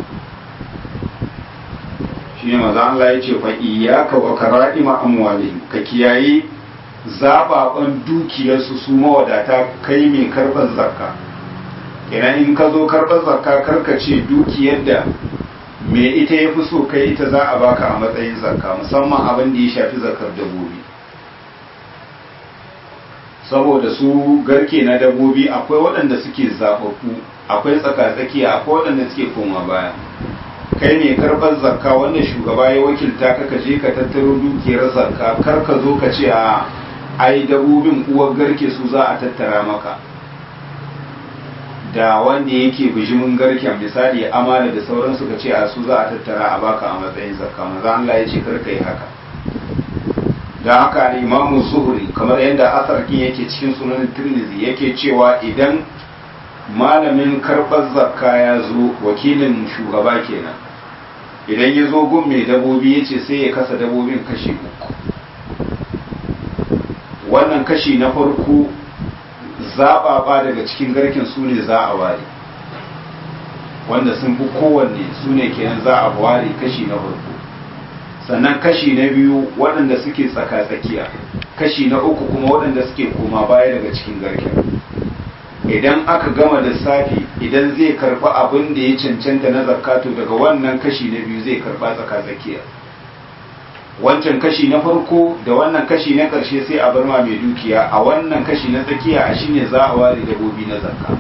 shine manzo Allah ya ce fa iyyaka wa kara'ima amwalihim ka kiyayi zababan dukiyarsu su mawadata kai mai karɓar zakka kenan in ka zo karɓar zakka karka ce dukiyar da me ita ya fi so kai ita za a baka a matsayin zakka musamman abin da ya shafi zakar dabobi saboda su garke na dabobi akwai waɗanda suke zaɓaɓɓu akwai tsakatsakiya akwai waɗanda suke koma baya kai ne karɓar zakka wanda shugaba ya wakilta ka ka je ka tattaro dukiyar zakka kar ka zo ka ce a ai dabobin uwar garke su za a tattara maka da wanda yake bijimin garken misali amana da sauransu ka ce a su za a tattara a baka a matsayin zakka maza Allah ya ce karka yi haka da haka ne imamu zuhuri kamar yadda asarkin yake cikin sunan tirmidhi yake cewa idan malamin karɓar zakka ya zo wakilin shugaba kenan idan ya zo gun mai dabobi ya ce sai ya kasa dabobin kashi uku wannan kashi na farko zaɓaɓa daga cikin garken su ne za a ware wanda sun fi kowanne su ne kenan za a ware kashi na farko sannan kashi na biyu waɗanda suke tsaka-tsakiya kashi na uku kuma waɗanda suke koma baya daga cikin garken idan aka gama lissafi idan zai karɓi abin da ya cancanta na zakato daga wannan kashi na biyu zai karɓa tsaka-tsakiya wancan kashi na farko da wannan kashi na ƙarshe sai a bar ma mai dukiya a wannan kashi na tsakiya a shine za a ware dabobi na zakka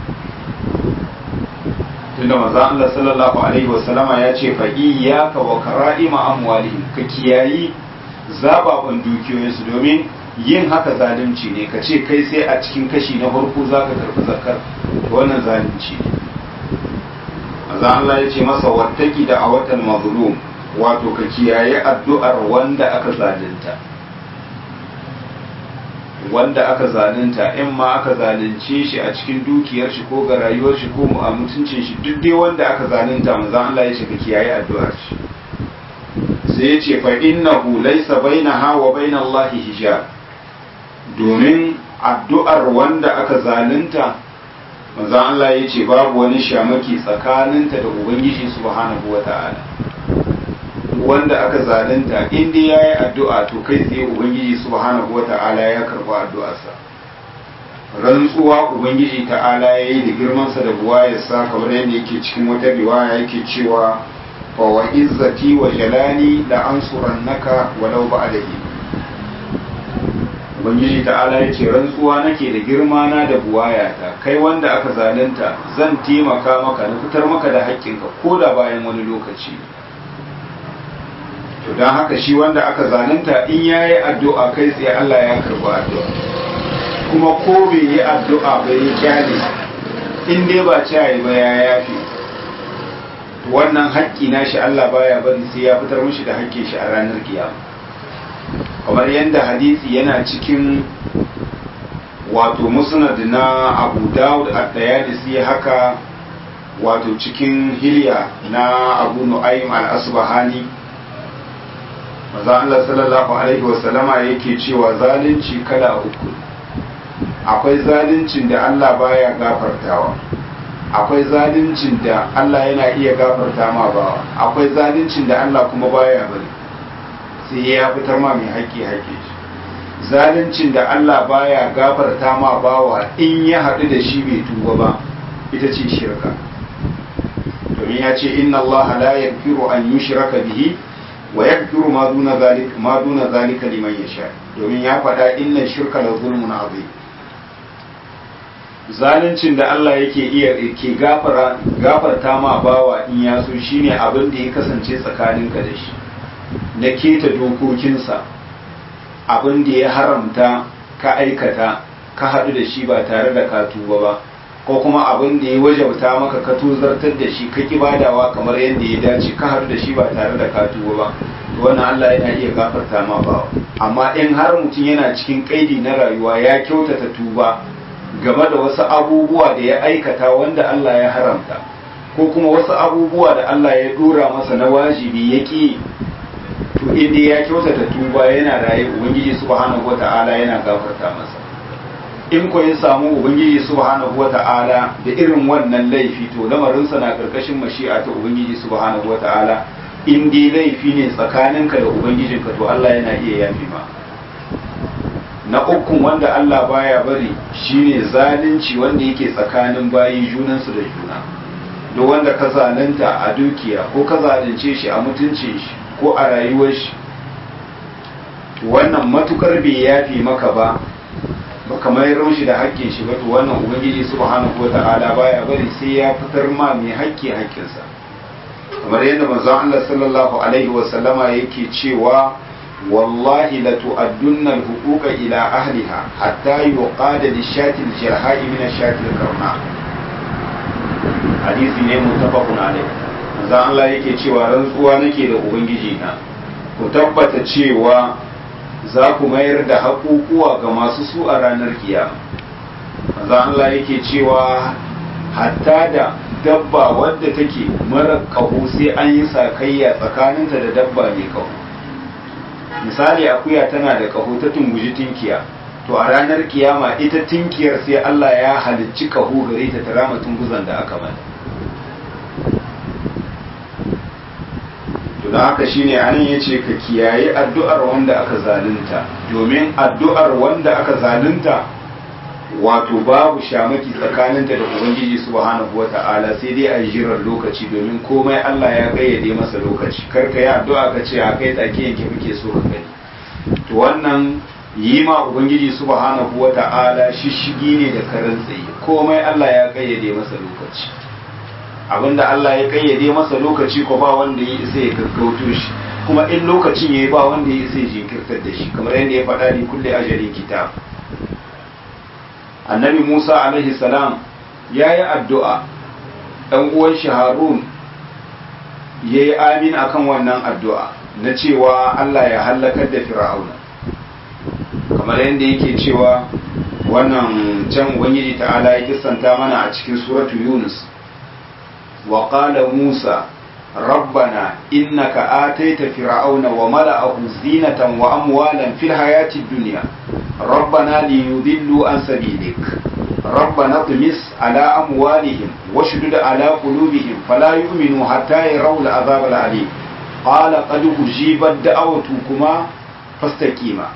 tunda manzo Allah sallallahu alaihi wasallama ya ce fa iyyaka wa kara'ima amwalihim ka kiyayi zababan dukiyoyinsu domin yin haka zalunci ne ka ce kai sai a cikin kashi na farko zaka karɓi zakkar wannan zalunci ne manzo Allah ya ce masa wattaki da awatan mazlum wato ka kiyaye addu'ar wanda aka zalunta wanda aka zalunta in ma aka zalunce shi a cikin dukiyar shi ko ga rayuwar shi ko a mutuncin shi duk dai wanda aka zalunta manzon Allah ya ce ka kiyaye addu'ar shi sai ya ce fa innahu laysa bainaha wa bainallahi hijab domin addu'ar wanda aka zalunta manzon Allah ya ce babu wani shamaki tsakaninta da ubangiji subhanahu wata'ala wanda aka zalunta in dai yayi addu'a to kai tsaye ubangiji subhanahu wata'ala ya karba addu'arsa rantsuwa ubangiji ta'ala yayi da girman sa da buwayarsa kamar yadda yake cikin wata riwaya yake cewa fa wa izzati wa jalali la ansurannaka walau ba'da ubangiji ta'ala yace rantsuwa nake da girma na da buwayata kai wanda aka zalunta zan taimaka maka na fitar maka da haƙƙinka ko da bayan wani lokaci to don haka shi wanda aka zalunta in ya yi addu'a kai tsaye Allah ya karba addu'a kuma ko bai yi addu'a bai yi kyale in dai ba cayi ba ya yafi wannan haƙƙi na shi Allah baya bari sai ya fitar mishi da haƙƙin shi a ranar kiyama kamar yadda hadisi yana cikin wato musnad na abu dawud at-tayalisi haka wato cikin hilya na abu nu'aym al-asbahani maza Allah sallallahu alaihi wasallama yake cewa zalunci kala uku akwai zaluncin da Allah baya gafartawa akwai zaluncin da Allah yana iya gafarta ma bawa akwai zaluncin da Allah kuma baya bari sai ya fitar ma mai haƙƙi haƙƙi zaluncin da Allah baya gafarta ma bawa in ya haɗu da shi bai tuba ba ita ce shirka domin ya ce inna Allah la yaghfiru an yushraka bihi wa yaghfiru ma duna zalika ma duna zalika liman yasha domin ya faɗa inna shirka la zulmun azim zaluncin da Allah yake iya ke gafara gafarta ma bawa in ya so shine abin da ya kasance tsakaninka da shi na keta dokokinsa abin da ya haramta ka aikata ka haɗu da shi ba tare da ka tuba ba ko kuma abin da ya wajabta maka ka tuzartar da shi ka badawa kamar yadda ya dace ka haɗu da shi ba tare da ka tuba ba wannan Allah yana iya gafarta ma bawa amma in har mutum yana cikin kaidi na rayuwa ya kyautata tuba game da wasu abubuwa da ya aikata wanda Allah ya haramta ko kuma wasu abubuwa da Allah ya dora masa na wajibi ya ƙi to inda ya kyautata tuba yana raye ubangiji subhanahu wata'ala yana gafarta masa in ko ya samu ubangiji subhanahu wata'ala da irin wannan laifi to lamarinsa na karkashin mashi'a ta ubangiji subhanahu wata'ala in dai laifi ne tsakaninka da ubangijinka to Allah yana iya yafi ma na ukun wanda Allah baya bari shine zalunci wanda yake tsakanin bayi junansu da juna duk wanda ka zalunta a dukiya ko ka zalunce shi a mutuncin shi ko a rayuwar shi wannan matukar bai yafi maka ba baka mayar shi da haƙƙin shi ba to wannan ubangiji subhanahu wata'ala baya bari sai ya fitar ma mai haƙƙi haƙƙinsa kamar yadda manzon Allah sallallahu alaihi wa sallama yake cewa wallahi la tu'addunna al-huquqa ila ahliha hatta yuqada lishati al-jarha'i min ash-shati al-karna hadisi ne muttafaqun alaihi manzon Allah yake cewa rantsuwa nake da ubangiji na ku tabbata cewa za ku mayar da haƙuƙuwa ga masu su a ranar kiyama manzon Allah yake cewa hatta da dabba wadda take mara ƙaho sai an yi sakayya tsakaninta da dabba mai ƙaho misali akuya tana da ƙaho ta tunguji tinkiya to a ranar kiyama ita tinkiyar sai Allah ya halicci ƙaho gare ta ta rama tunguzan da aka mata to don haka shine anan yace ka kiyaye addu'ar wanda aka zalunta domin addu'ar wanda aka zalunta wato babu shamaki tsakaninta da ubangiji subhanahu wata'ala sai dai a jiran lokaci domin komai Allah ya kayyade masa lokaci karka yi addu'a ka ce a kai tsake yanke muke so ka gani to wannan yi ma ubangiji subhanahu wata'ala shishigi ne da karan tsaye komai Allah ya kayyade masa lokaci abinda Allah ya kayyade masa lokaci ko ba wanda ya isa ya gaggauto shi kuma in lokacin yayi ba wanda ya isa ya jinkirtar da shi kamar yadda ya faɗa ni kulle ajalin kitab annabi Musa alaihi salam ya yi addu'a ɗan uwan shi Harun ya yi amin akan wannan addu'a na cewa Allah ya hallakar da fir'auna kamar yadda yake cewa wannan can ubangiji ta'ala ya kisanta mana a cikin suratu Yunus wa qala Musa ربنا إنك آتيت فرعون وملأه زينة وأموالا في الحياة الدنيا ربنا ليضلوا عن سبيلك ربنا اطمس على أموالهم واشدد على قلوبهم فلا يؤمنوا حتى يروا العذاب العليم قال قد أجيبت دعوتكما فاستقيما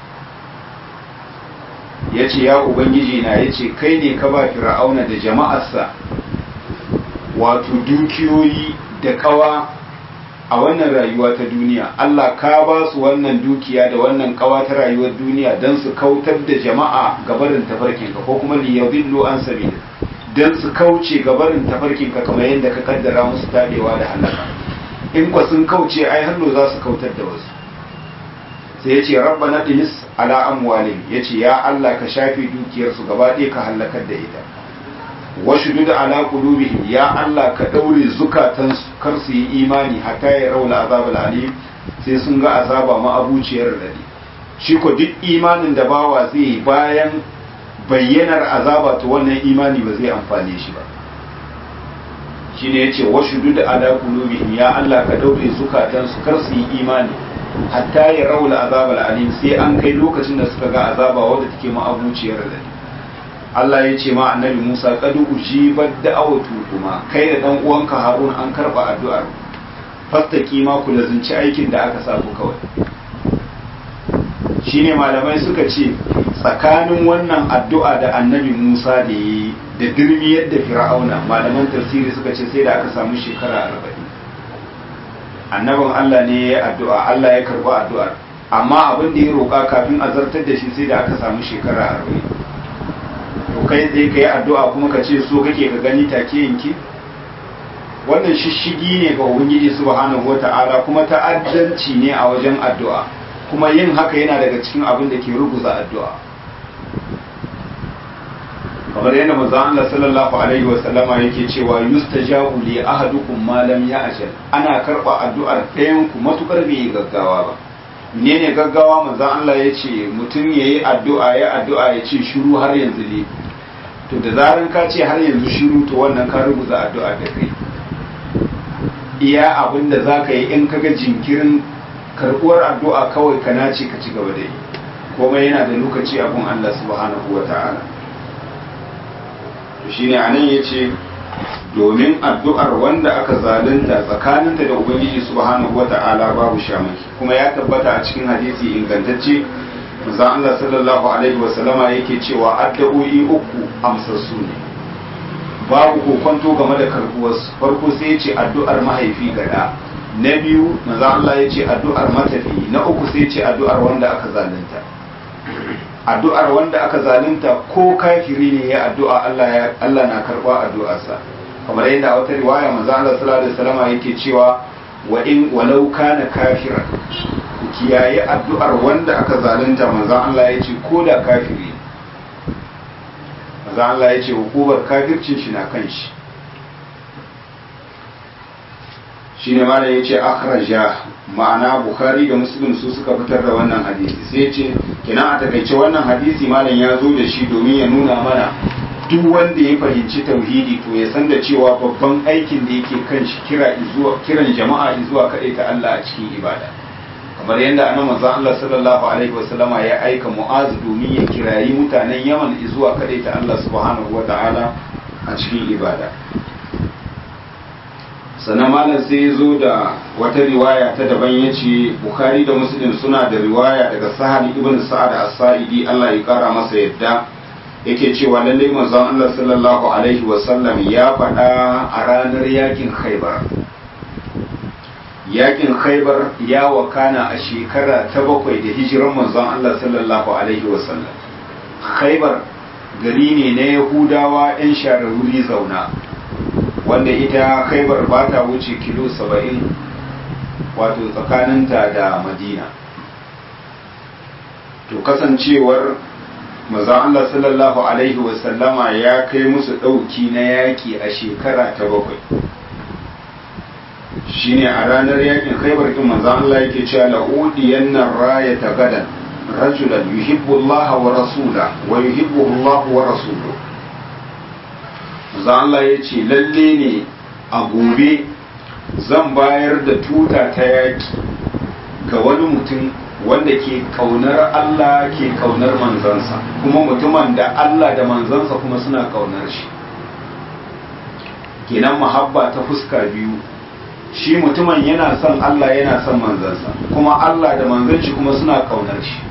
yace ya ubangiji na yace kai ne ka ba fir'auna da jama'arsa wato dukiyoyi da kawa a wannan rayuwa ta duniya Allah ka ba su wannan dukiya da wannan kawa ta rayuwar duniya don su kautar da jama'a gabarin tafarkinka ko kuma liyadillu an sabili don su kauce gabarin tafarkinka kamar yadda ka kaddara musu tadewa da halaka in kwa sun kauce ai hannu za su kautar da wasu sai ya ce rabbana dinis ala amwalin ya ce ya Allah ka shafe dukiyarsu gaba ɗaya ka halakar da ita washudu da ala qulubihim ya Allah ka daure zukatansu kar su yi imani hatta ya raula azabul alim sai sun ga azaba ma abuciyar radi shi ko duk imanin da bawa zai yi bayan bayyanar azaba to wannan imani ba zai amfane shi ba shine yace washudu da ala qulubihim ya Allah ka daure zukatansu kar su yi imani hatta ya raula azabul alim sai an kai lokacin da suka ga azaba wadda take ma abuciyar radi Allah ya ce ma annabi Musa kadu ujibar da'awatu kuma kai da dan uwanka Harun an karba addu'ar fastaki ma ku lazunci aikin da aka sa ku kawai shine malamai suka ce tsakanin wannan addu'a da annabi Musa da yi da dirmiyar da fir'auna malaman tafsiri suka ce sai da aka samu shekara arba'in annabin Allah ne ya yi addu'a Allah ya karɓi addu'ar amma abin da ya roƙa kafin a zartar da shi sai da aka samu shekara arba'in to kai zai ka yi addu'a kuma ka ce so kake ka gani take yanki wannan shishigi ne ga ubangiji subhanahu wata'ala kuma ta'addanci ne a wajen addu'a kuma yin haka yana daga cikin abin da ke ruguza addu'a kamar yadda manzon Allah sallallahu alaihi wa sallama yake cewa yustajabu li ahadukum ma lam ya'jal ana karba addu'ar ɗayan ku matukar bai gaggawa ba menene gaggawa manzon Allah yace mutum yayi addu'a ya addu'a ya ce shiru har yanzu ne to da zaran ka ce har yanzu shiru to wannan ka rubuta addu'a da kai iya abin da zaka yi in kaga jinkirin karbuwar addu'a kawai ka nace ka ci gaba da yi komai yana da lokaci abun Allah subhanahu wa ta'ala shine anan yace domin addu'ar wanda aka zalunta tsakaninta da ubangiji subhanahu wata'ala babu shamaki kuma ya tabbata a cikin hadisi ingantacce manzo Allah sallallahu alaihi wasallama yake cewa addu'o'i uku amsassu ne babu kokonto game da karbuwar farko sai yace addu'ar mahaifi gada na biyu manzo Allah yace addu'ar matafi na uku sai yace addu'ar wanda aka zalunta addu'ar wanda aka zalunta ko kafiri ne ya addu'a Allah Allah na karba addu'arsa kamar yadda a wata riwaya manzo Allah sallallahu alaihi wasallam yake cewa wa in walau kana kafiran kiyaye addu'ar wanda aka zalunta manzo Allah ya ce ko da kafiri manzo Allah ya ce hukumar kafircin shi na kan shi shine ma da yace akhraja ma'ana bukhari da muslim su suka fitar da wannan hadisi sai ce kina a takaice wannan hadisi malam ya zo da shi domin ya nuna mana duk wanda ya fahimci tauhidi to ya san da cewa babban aikin da yake kan shi kira zuwa kiran jama'a zuwa kaɗai ta Allah a cikin ibada kamar yadda annabi manzon Allah sallallahu alaihi wasallama ya aika Mu'az domin ya kirayi mutanen Yaman zuwa kaɗai ta Allah subhanahu wata'ala a cikin ibada sannan malam sai ya zo da wata riwaya ta daban ya ce bukhari da muslim suna da riwaya daga sahal ibn sa'ad as-sa'idi Allah ya kara masa yadda yake cewa lalle manzon Allah sallallahu alaihi wa sallam ya faɗa a ranar yakin khaybar yakin khaybar ya wakana a shekara ta bakwai da hijiran manzon Allah sallallahu alaihi wa sallam khaybar gari ne na yahudawa 'yan shararuri zauna wanda ita khaibar ba ta wuce kilo saba'in wato tsakaninta da madina to kasancewar maza Allah sallallahu alaihi wasallama ya kai musu ɗauki na yaƙi a shekara ta bakwai shine a ranar yakin khaibar din maza Allah yake cewa la'udiyan nan raya ta gadan rajulan yuhibbu Allah wa rasula wa yuhibbu Allah wa rasuluhu za Allah ya ce lalle ne a gobe zan bayar da tuta ta yaki ga wani mutum wanda ke kaunar Allah ke kaunar manzansa kuma mutumin da Allah da manzansa kuma suna kaunar shi kenan mahabba ta fuska biyu shi mutumin yana son Allah yana son manzansa kuma Allah da manzan shi kuma suna kaunar shi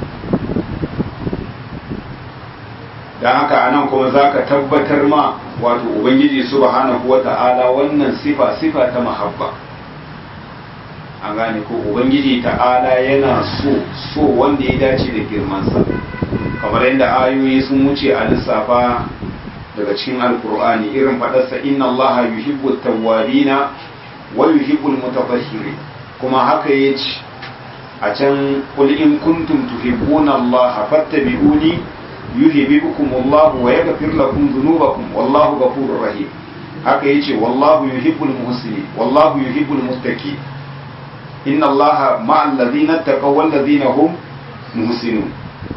don haka anan kuma za ka tabbatar ma wato ubangiji subhanahu wata'ala wannan sifa sifa ta mahabba an gane ko ubangiji ta'ala yana so so wanda ya dace da girmansa kamar yadda ayoyi sun wuce a lissafa daga cikin alkur'ani irin faɗarsa inna allaha yuhibbu tawwabina wa yuhibbul mutatahhirin kuma haka yace a can qul in kuntum tuhibbuna allaha fattabi'uni yuhibbukum Allah wa yaghfir lakum dhunubakum wallahu ghafurur rahim haka yace wallahu yuhibbul muhsinin wallahu yuhibbul muttaqin inna Allah ma'al ladina taqaw wal ladina hum muhsinun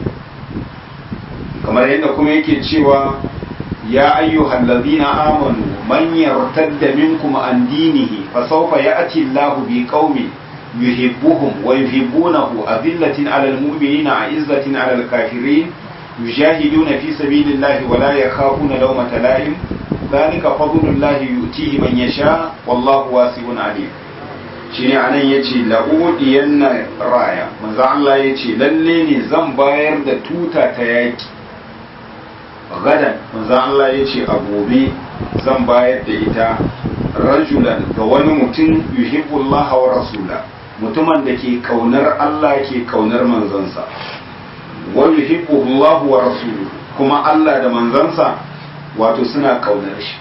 kamar yadda kuma yake cewa ya ayyuhal ladina amanu man yartadda minkum an dinihi fa sawfa ya'ti Allah bi qaumin yuhibbuhum wa yuhibbunahu azillatin 'alal mu'minina 'izzatin 'alal kafirin يجاهدون في سبيل الله ولا يخافون لومة لائم ذلك فضل الله يؤتيه من يشاء والله واسع عليم shine anan yace la'udiyanna raya manzo Allah yace lalle ne zan bayar da tuta ta yaki gadan manzo Allah yace a gobe zan bayar da ita rajulan ga wani mutum yuhibbullah wa rasula mutumin da ke kaunar Allah ke kaunar manzansa wa yuhibbullah wa rasuluhu kuma Allah da manzansa wato suna kaunar shi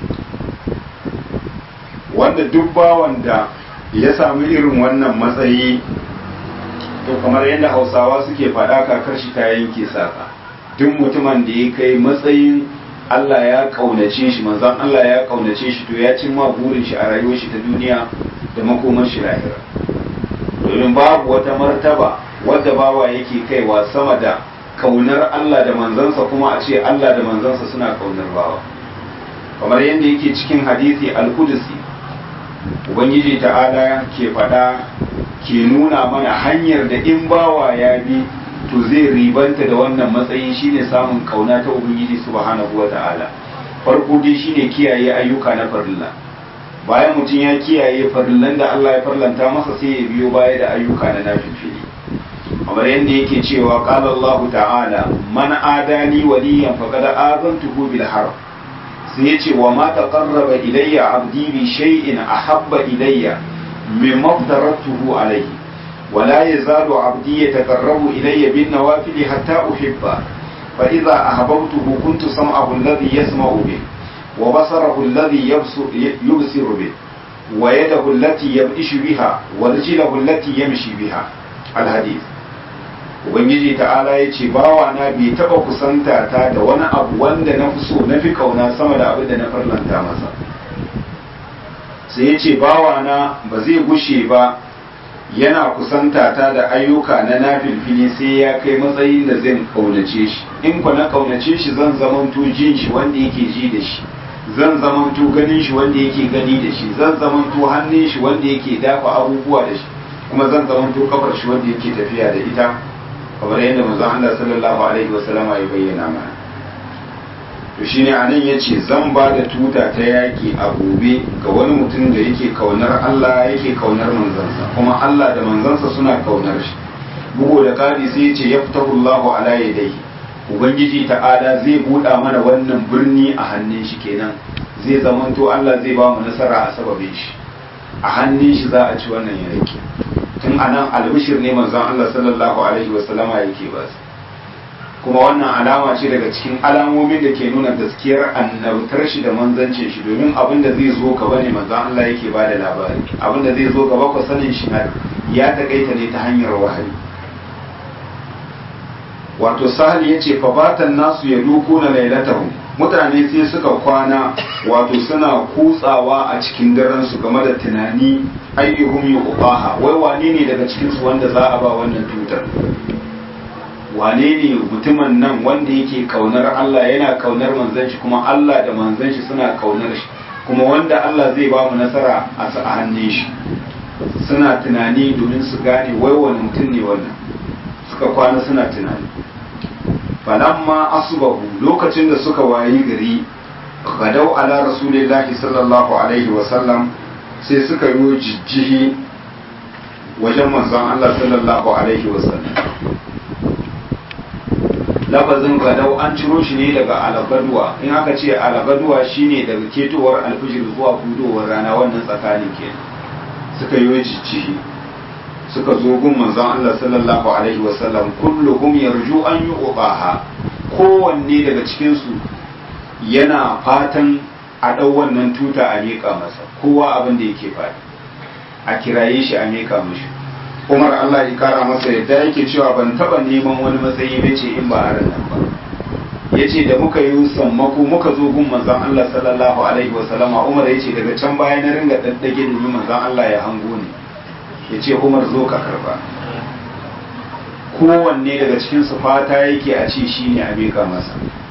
wanda duk bawan da ya sami irin wannan matsayi to kamar yadda hausawa suke faɗa kakar shi ta yanke saka duk mutumin da ya kai matsayin Allah ya kaunace shi manzan Allah ya kaunace shi to ya cimma burin shi a rayuwar shi ta duniya da makomar shi lahira domin babu wata martaba wadda bawa yake kaiwa sama da kaunar Allah da manzansa kuma a ce Allah da manzansa suna kaunar bawa kamar yadda yake cikin hadisi al-Qudsi ubangiji ta'ala ke faɗa ke nuna mana hanyar da in bawa ya bi to zai ribanta da wannan matsayin shine samun kauna ta ubangiji subhanahu wa ta'ala farko dai shine kiyaye ayyuka na farilla bayan mutum ya kiyaye farillan da Allah ya farlanta masa sai ya biyo baya da ayyuka na nafifili kamar yadda yake cewa qala Allah ta'ala man adani waliyan faqad azantuhu bil harb sai yace wa ma taqarraba ilayya abdi bi shay'in ahabba ilayya mimma aftaratuhu alayhi ولا يزال عبدي يتقرب إلي بالنوافل حتى أحبه فإذا أحببته كنت سمعه الذي يسمع به وبصره الذي يبصر به ويده التي يبئش بها ورجله التي يمشي بها الحديث ubangiji ta'ala ya ce bawa na bai taba kusanta ta da wani abu wanda na fi so na fi kauna sama da abin da na farlanta masa sai ya ce bawa na ba zai gushe ba yana kusanta ta da ayyuka na nafilfili sai ya kai matsayin da zan kaunace shi in ku na kaunace shi zan zamanto jin shi wanda yake ji da shi zan zamanto ganin shi wanda yake gani da shi zan zamanto hannun shi wanda yake dafa abubuwa da shi kuma zan zamanto kafar shi wanda yake tafiya da ita kamar yadda manzon Allah sallallahu alaihi wasallam ya bayyana mana to shine anan yace zan ba da tuta ta yaki a gobe ga wani mutum da yake kaunar Allah yake kaunar manzansa kuma Allah da manzansa suna kaunar shi bugu da kadi sai yace yaftahullahu ala yadayhi ubangiji ta'ala zai buɗa mana wannan birni a hannun shi kenan zai zamanto Allah zai ba mu nasara a sababin shi a hannun shi za a ci wannan yaki tun anan albishir ne manzon Allah sallallahu alaihi wasallama yake ba su kuma wannan alama ce daga cikin alamomin da ke nuna gaskiyar annabtar shi da manzancin shi domin abin da zai zo gaba ne manzon Allah yake ba da labari abin da zai zo gaba ko sanin shi ya takaita ne ta hanyar wahayi wato sahal ya ce fabatan nasu ya duku na lailatahum mutane sai suka kwana wato suna kutsawa a cikin daren su game da tunani ayyuhum yuqaha wai wane ne daga cikin su wanda za a ba wannan tutar wane ne mutumin nan wanda yake kaunar Allah yana kaunar manzon shi kuma Allah da manzon shi suna kaunar shi kuma wanda Allah zai ba mu nasara a hannun shi suna tunani domin su gane wai wani mutum ne wannan suka kwana suna tunani falamma asubahu lokacin da suka wayi gari gadau ala rasulillahi sallallahu alaihi wasallam sai suka yi jijjihi wajen manzon Allah sallallahu alaihi wasallam lafazin gadau an ciro shi ne daga alagaduwa in aka ce alagaduwa shine daga ketowar alfijir zuwa hudowar rana wannan tsakanin kenan suka yi jijjihi suka zo gun manzon Allah sallallahu alaihi wasallam kulluhum yarju an yuqaha kowanne daga cikin su yana fatan a dau wannan tuta a miƙa masa kowa abin da yake fadi a kiraye shi a miƙa mishi Umar Allah ya kara masa yadda yake cewa ban taba neman wani matsayi ba ce in ba a nan ba yace da muka yi sammako muka zo gun manzon Allah sallallahu alaihi wasallama Umar yace daga can baya na ringa daddage domin manzon Allah ya hango ni ya ce umar zo ka karba kowanne daga cikinsu fata yake a ce shi ne a miƙa masa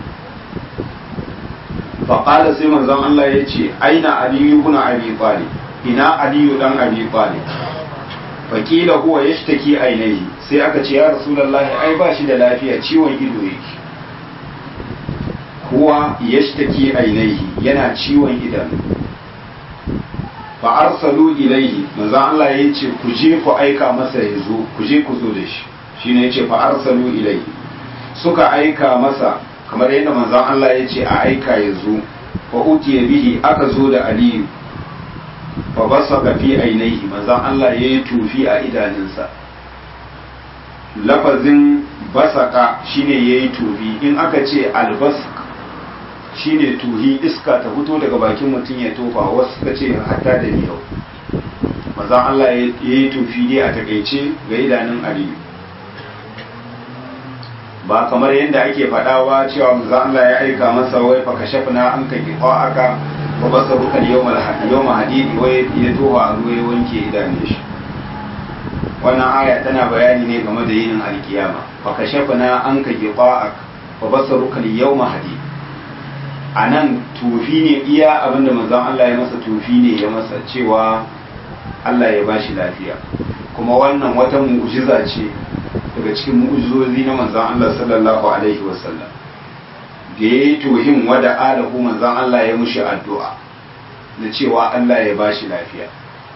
faƙala sai manzon Allah ya ce aina aliyu kuna abi talib ina aliyu dan abi talib faƙila huwa ya shi ainihi sai aka ce ya rasulallahi ai ba shi da lafiya ciwon ido yake huwa ya shi ainihi yana ciwon idanu fa arsalu ilaihi manzo Allah ya ce ku je ku aika masa ya zo ku je ku zo da shi shine ya ce fa arsalu ilaihi suka aika masa kamar yadda manzo Allah ya ce a aika ya zo fa utiya bihi aka zo da aliyu fa basaka fi ainihi manzo Allah ya yi tufi a idanunsa lafazin basaka shine yayi tufi in aka ce albask shine tuhi iska ta fito daga bakin mutum ya tofa wasu suka ce hatta da miyau mazan Allah ya yi tufi dai a takaice ga idanun aliyu ba kamar yadda ake faɗawa cewa mazan Allah ya aika masa wai fa kashafna an ka kifa aka ba basa rukan yawma hadidi wai ya tofa a ruwa ya wanke idanun shi wannan aya tana bayani ne game da yinin alkiyama fa kashafna an ka kifa aka fa basa rukan yawma hadidi a nan tufi ne iya abinda manzon Allah ya masa tufi ne ya masa cewa Allah ya bashi lafiya kuma wannan wata mu'jiza ce daga cikin mu'jizozi na manzon Allah sallallahu alaihi wasallam da ya yi tuhin wada alahu manzon Allah ya mushi addu'a na cewa Allah ya bashi lafiya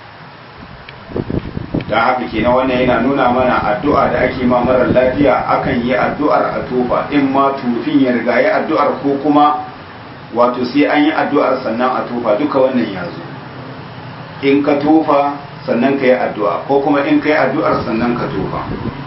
don haka kenan wannan yana nuna mana addu'a da ake ma marar lafiya akan yi addu'ar a tofa in ma tufin ya riga ya addu'ar ko kuma wato sai an yi addu'ar sannan a tofa duka wannan ya zo in ka tofa sannan ka yi addu'a ko kuma in ka yi addu'ar sannan ka tofa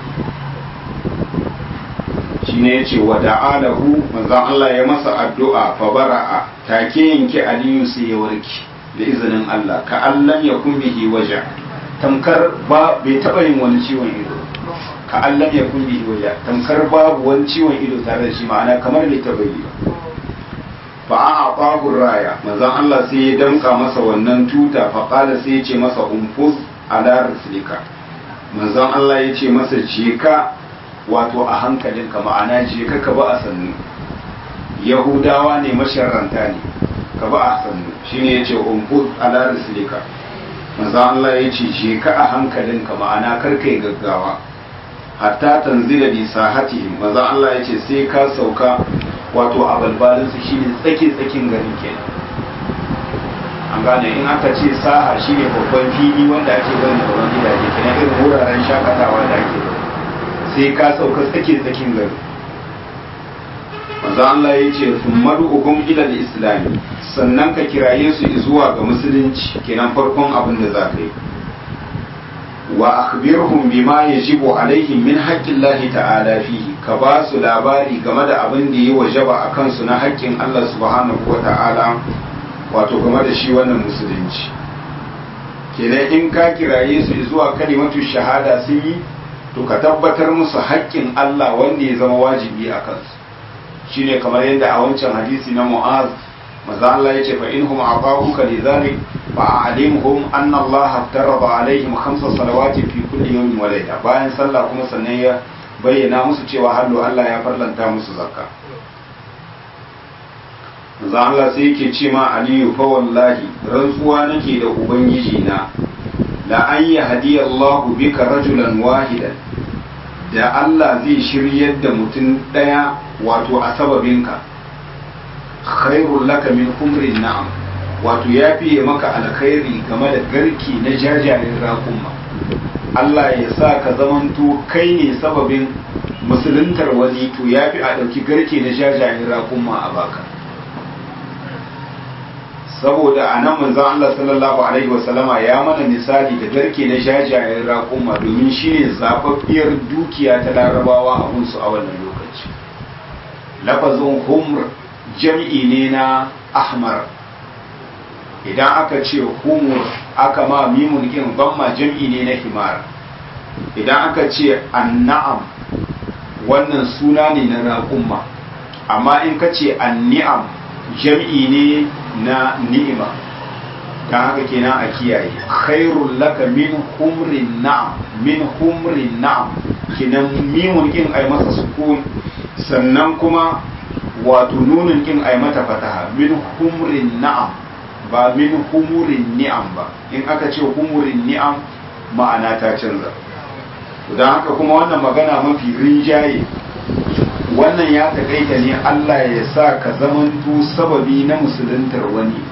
shi ne ya ce wa da'alahu manzan Allah ya masa addu'a fa bara'a take yanke aliyu sai ya warki da izinin Allah ka allan ya kun bihi waje tamkar ba bai taɓa yin wani ciwon ido ka allan ya kun bihi waje tamkar babu wani ciwon ido tare da shi ma'ana kamar bai taɓa yi ba fa a aqahu raya manzon Allah sai ya danka masa wannan tuta fa qala sai ya ce masa umfuz ala rislika manzon Allah ya ce masa je ka wato a hankalinka ma'ana je ka ka ba a sannu yahudawa ne masharranta ne ka ba a sannu shine ya ce umfuz ala rislika manzon Allah ya ce je ka a hankalinka ma'ana kar kai gaggawa hatta tanzila bi sahatihim manzon Allah ya ce sai ka sauka wato a balbalinsu shi ne tsaki-tsakin garin kenan an gane in aka ce saha shi ne babban fili wanda ake bari da wani gidaje kenan irin wuraren shakatawa da ake sai ka sauka tsaki-tsakin gari manzo Allah ya ce sun madu'ukum ila islami sannan ka kiraye su zuwa ga musulunci kenan farkon abin da za ka yi wa akhbirhum bima yajibu alaihim min haqqillahi ta'ala fihi ka ba su labari game da abin da yi wajaba a kansu na haƙƙin Allah subhanahu wa ta'ala wato game da shi wannan musulunci kenan in ka kiraye su zuwa kalimatu shahada sun yi to ka tabbatar musu haƙƙin Allah wanda ya zama wajibi a kansu shine kamar yadda a wancan hadisi na Mu'az maza Allah ya ce fa inhum aqahuka lidhalik fa alimhum anna Allah taraba alaihim khamsa salawatin fi kulli yawmin wa layla bayan sallah kuma sannan ya bayyana musu cewa hallo Allah ya farlanta musu zakka maza Allah sai yake ce ma Aliyu fa wallahi rantsuwa nake da ubangiji na la an yahdi Allah bika rajulan wahidan da Allah zai shiryar da mutum daya wato a sababinka khairul laka min humrin na'am wato ya fiye maka alkhairi game da garki na jajayen raƙumma Allah ya sa ka zamanto kai ne sababin musuluntar wani to ya fi a ɗauki garke na jajayen raƙumma a baka saboda a nan manzan Allah sallallahu alaihi wasallama ya mana misali da garke na jajayen raƙumma domin shi ne zaɓaɓɓiyar dukiya ta larabawa a hunsu a wannan lokaci lafazin humr jam'i ne na ahmar idan aka ce humur aka ma mimun kin gamma jam'i ne na himar idan aka ce anna'am wannan suna ne na raƙumma amma in ka ce anni'am jam'i ne na ni'ima don haka kenan a kiyaye khairul laka min humrin na'am min humrin na'am kenan mimun kin ai masa sukun sannan kuma wato nunin kin ai mata fataha min humrin na'am ba min humurin ni'am ba in aka ce humurin ni'am ma'ana ta canza don haka kuma wannan magana mafi rinjaye wannan ya takaita ne Allah ya sa ka zamanto sababi na musuluntar wani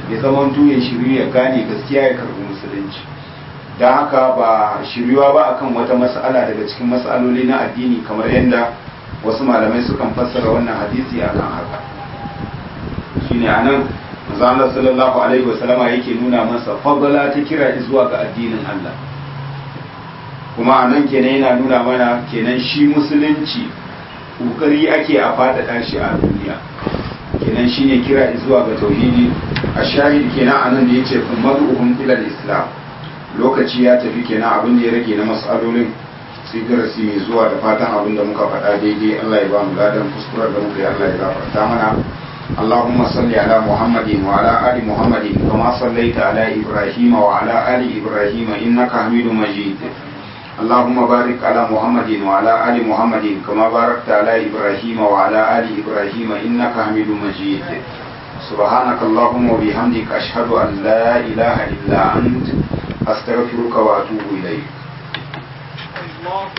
ya zama ya shiryu ya gane gaskiya ya karbi musulunci don haka ba shiryuwa ba akan wata mas'ala daga cikin mas'aloli na addini kamar yadda wasu malamai sukan fassara wannan hadisi akan haka shine anan manzo Allah sallallahu alaihi wasallama yake nuna masa fadala ta kira zuwa ga addinin Allah kuma anan kenan yana nuna mana kenan shi musulunci kokari ake a faɗaɗa shi a duniya kenan shine kira zuwa ga tauhidi a shahid kenan anan da yace madu'uhum ila islam lokaci ya tafi kenan abin da ya rage na mas'alolin sai darasi mai zuwa da fatan abin da muka faɗa daidai Allah ya ba mu ladan kuskurar da muka yi Allah ya gafarta mana اللهم صل على محمد وعلى آل محمد كما صليت على إبراهيم وعلى آل إبراهيم إنك حميد مجيد اللهم بارك على محمد وعلى آل محمد كما باركت على إبراهيم وعلى آل إبراهيم إنك حميد مجيد سبحانك اللهم وبحمدك أشهد أن لا إله إلا أنت أستغفرك وأتوب إليك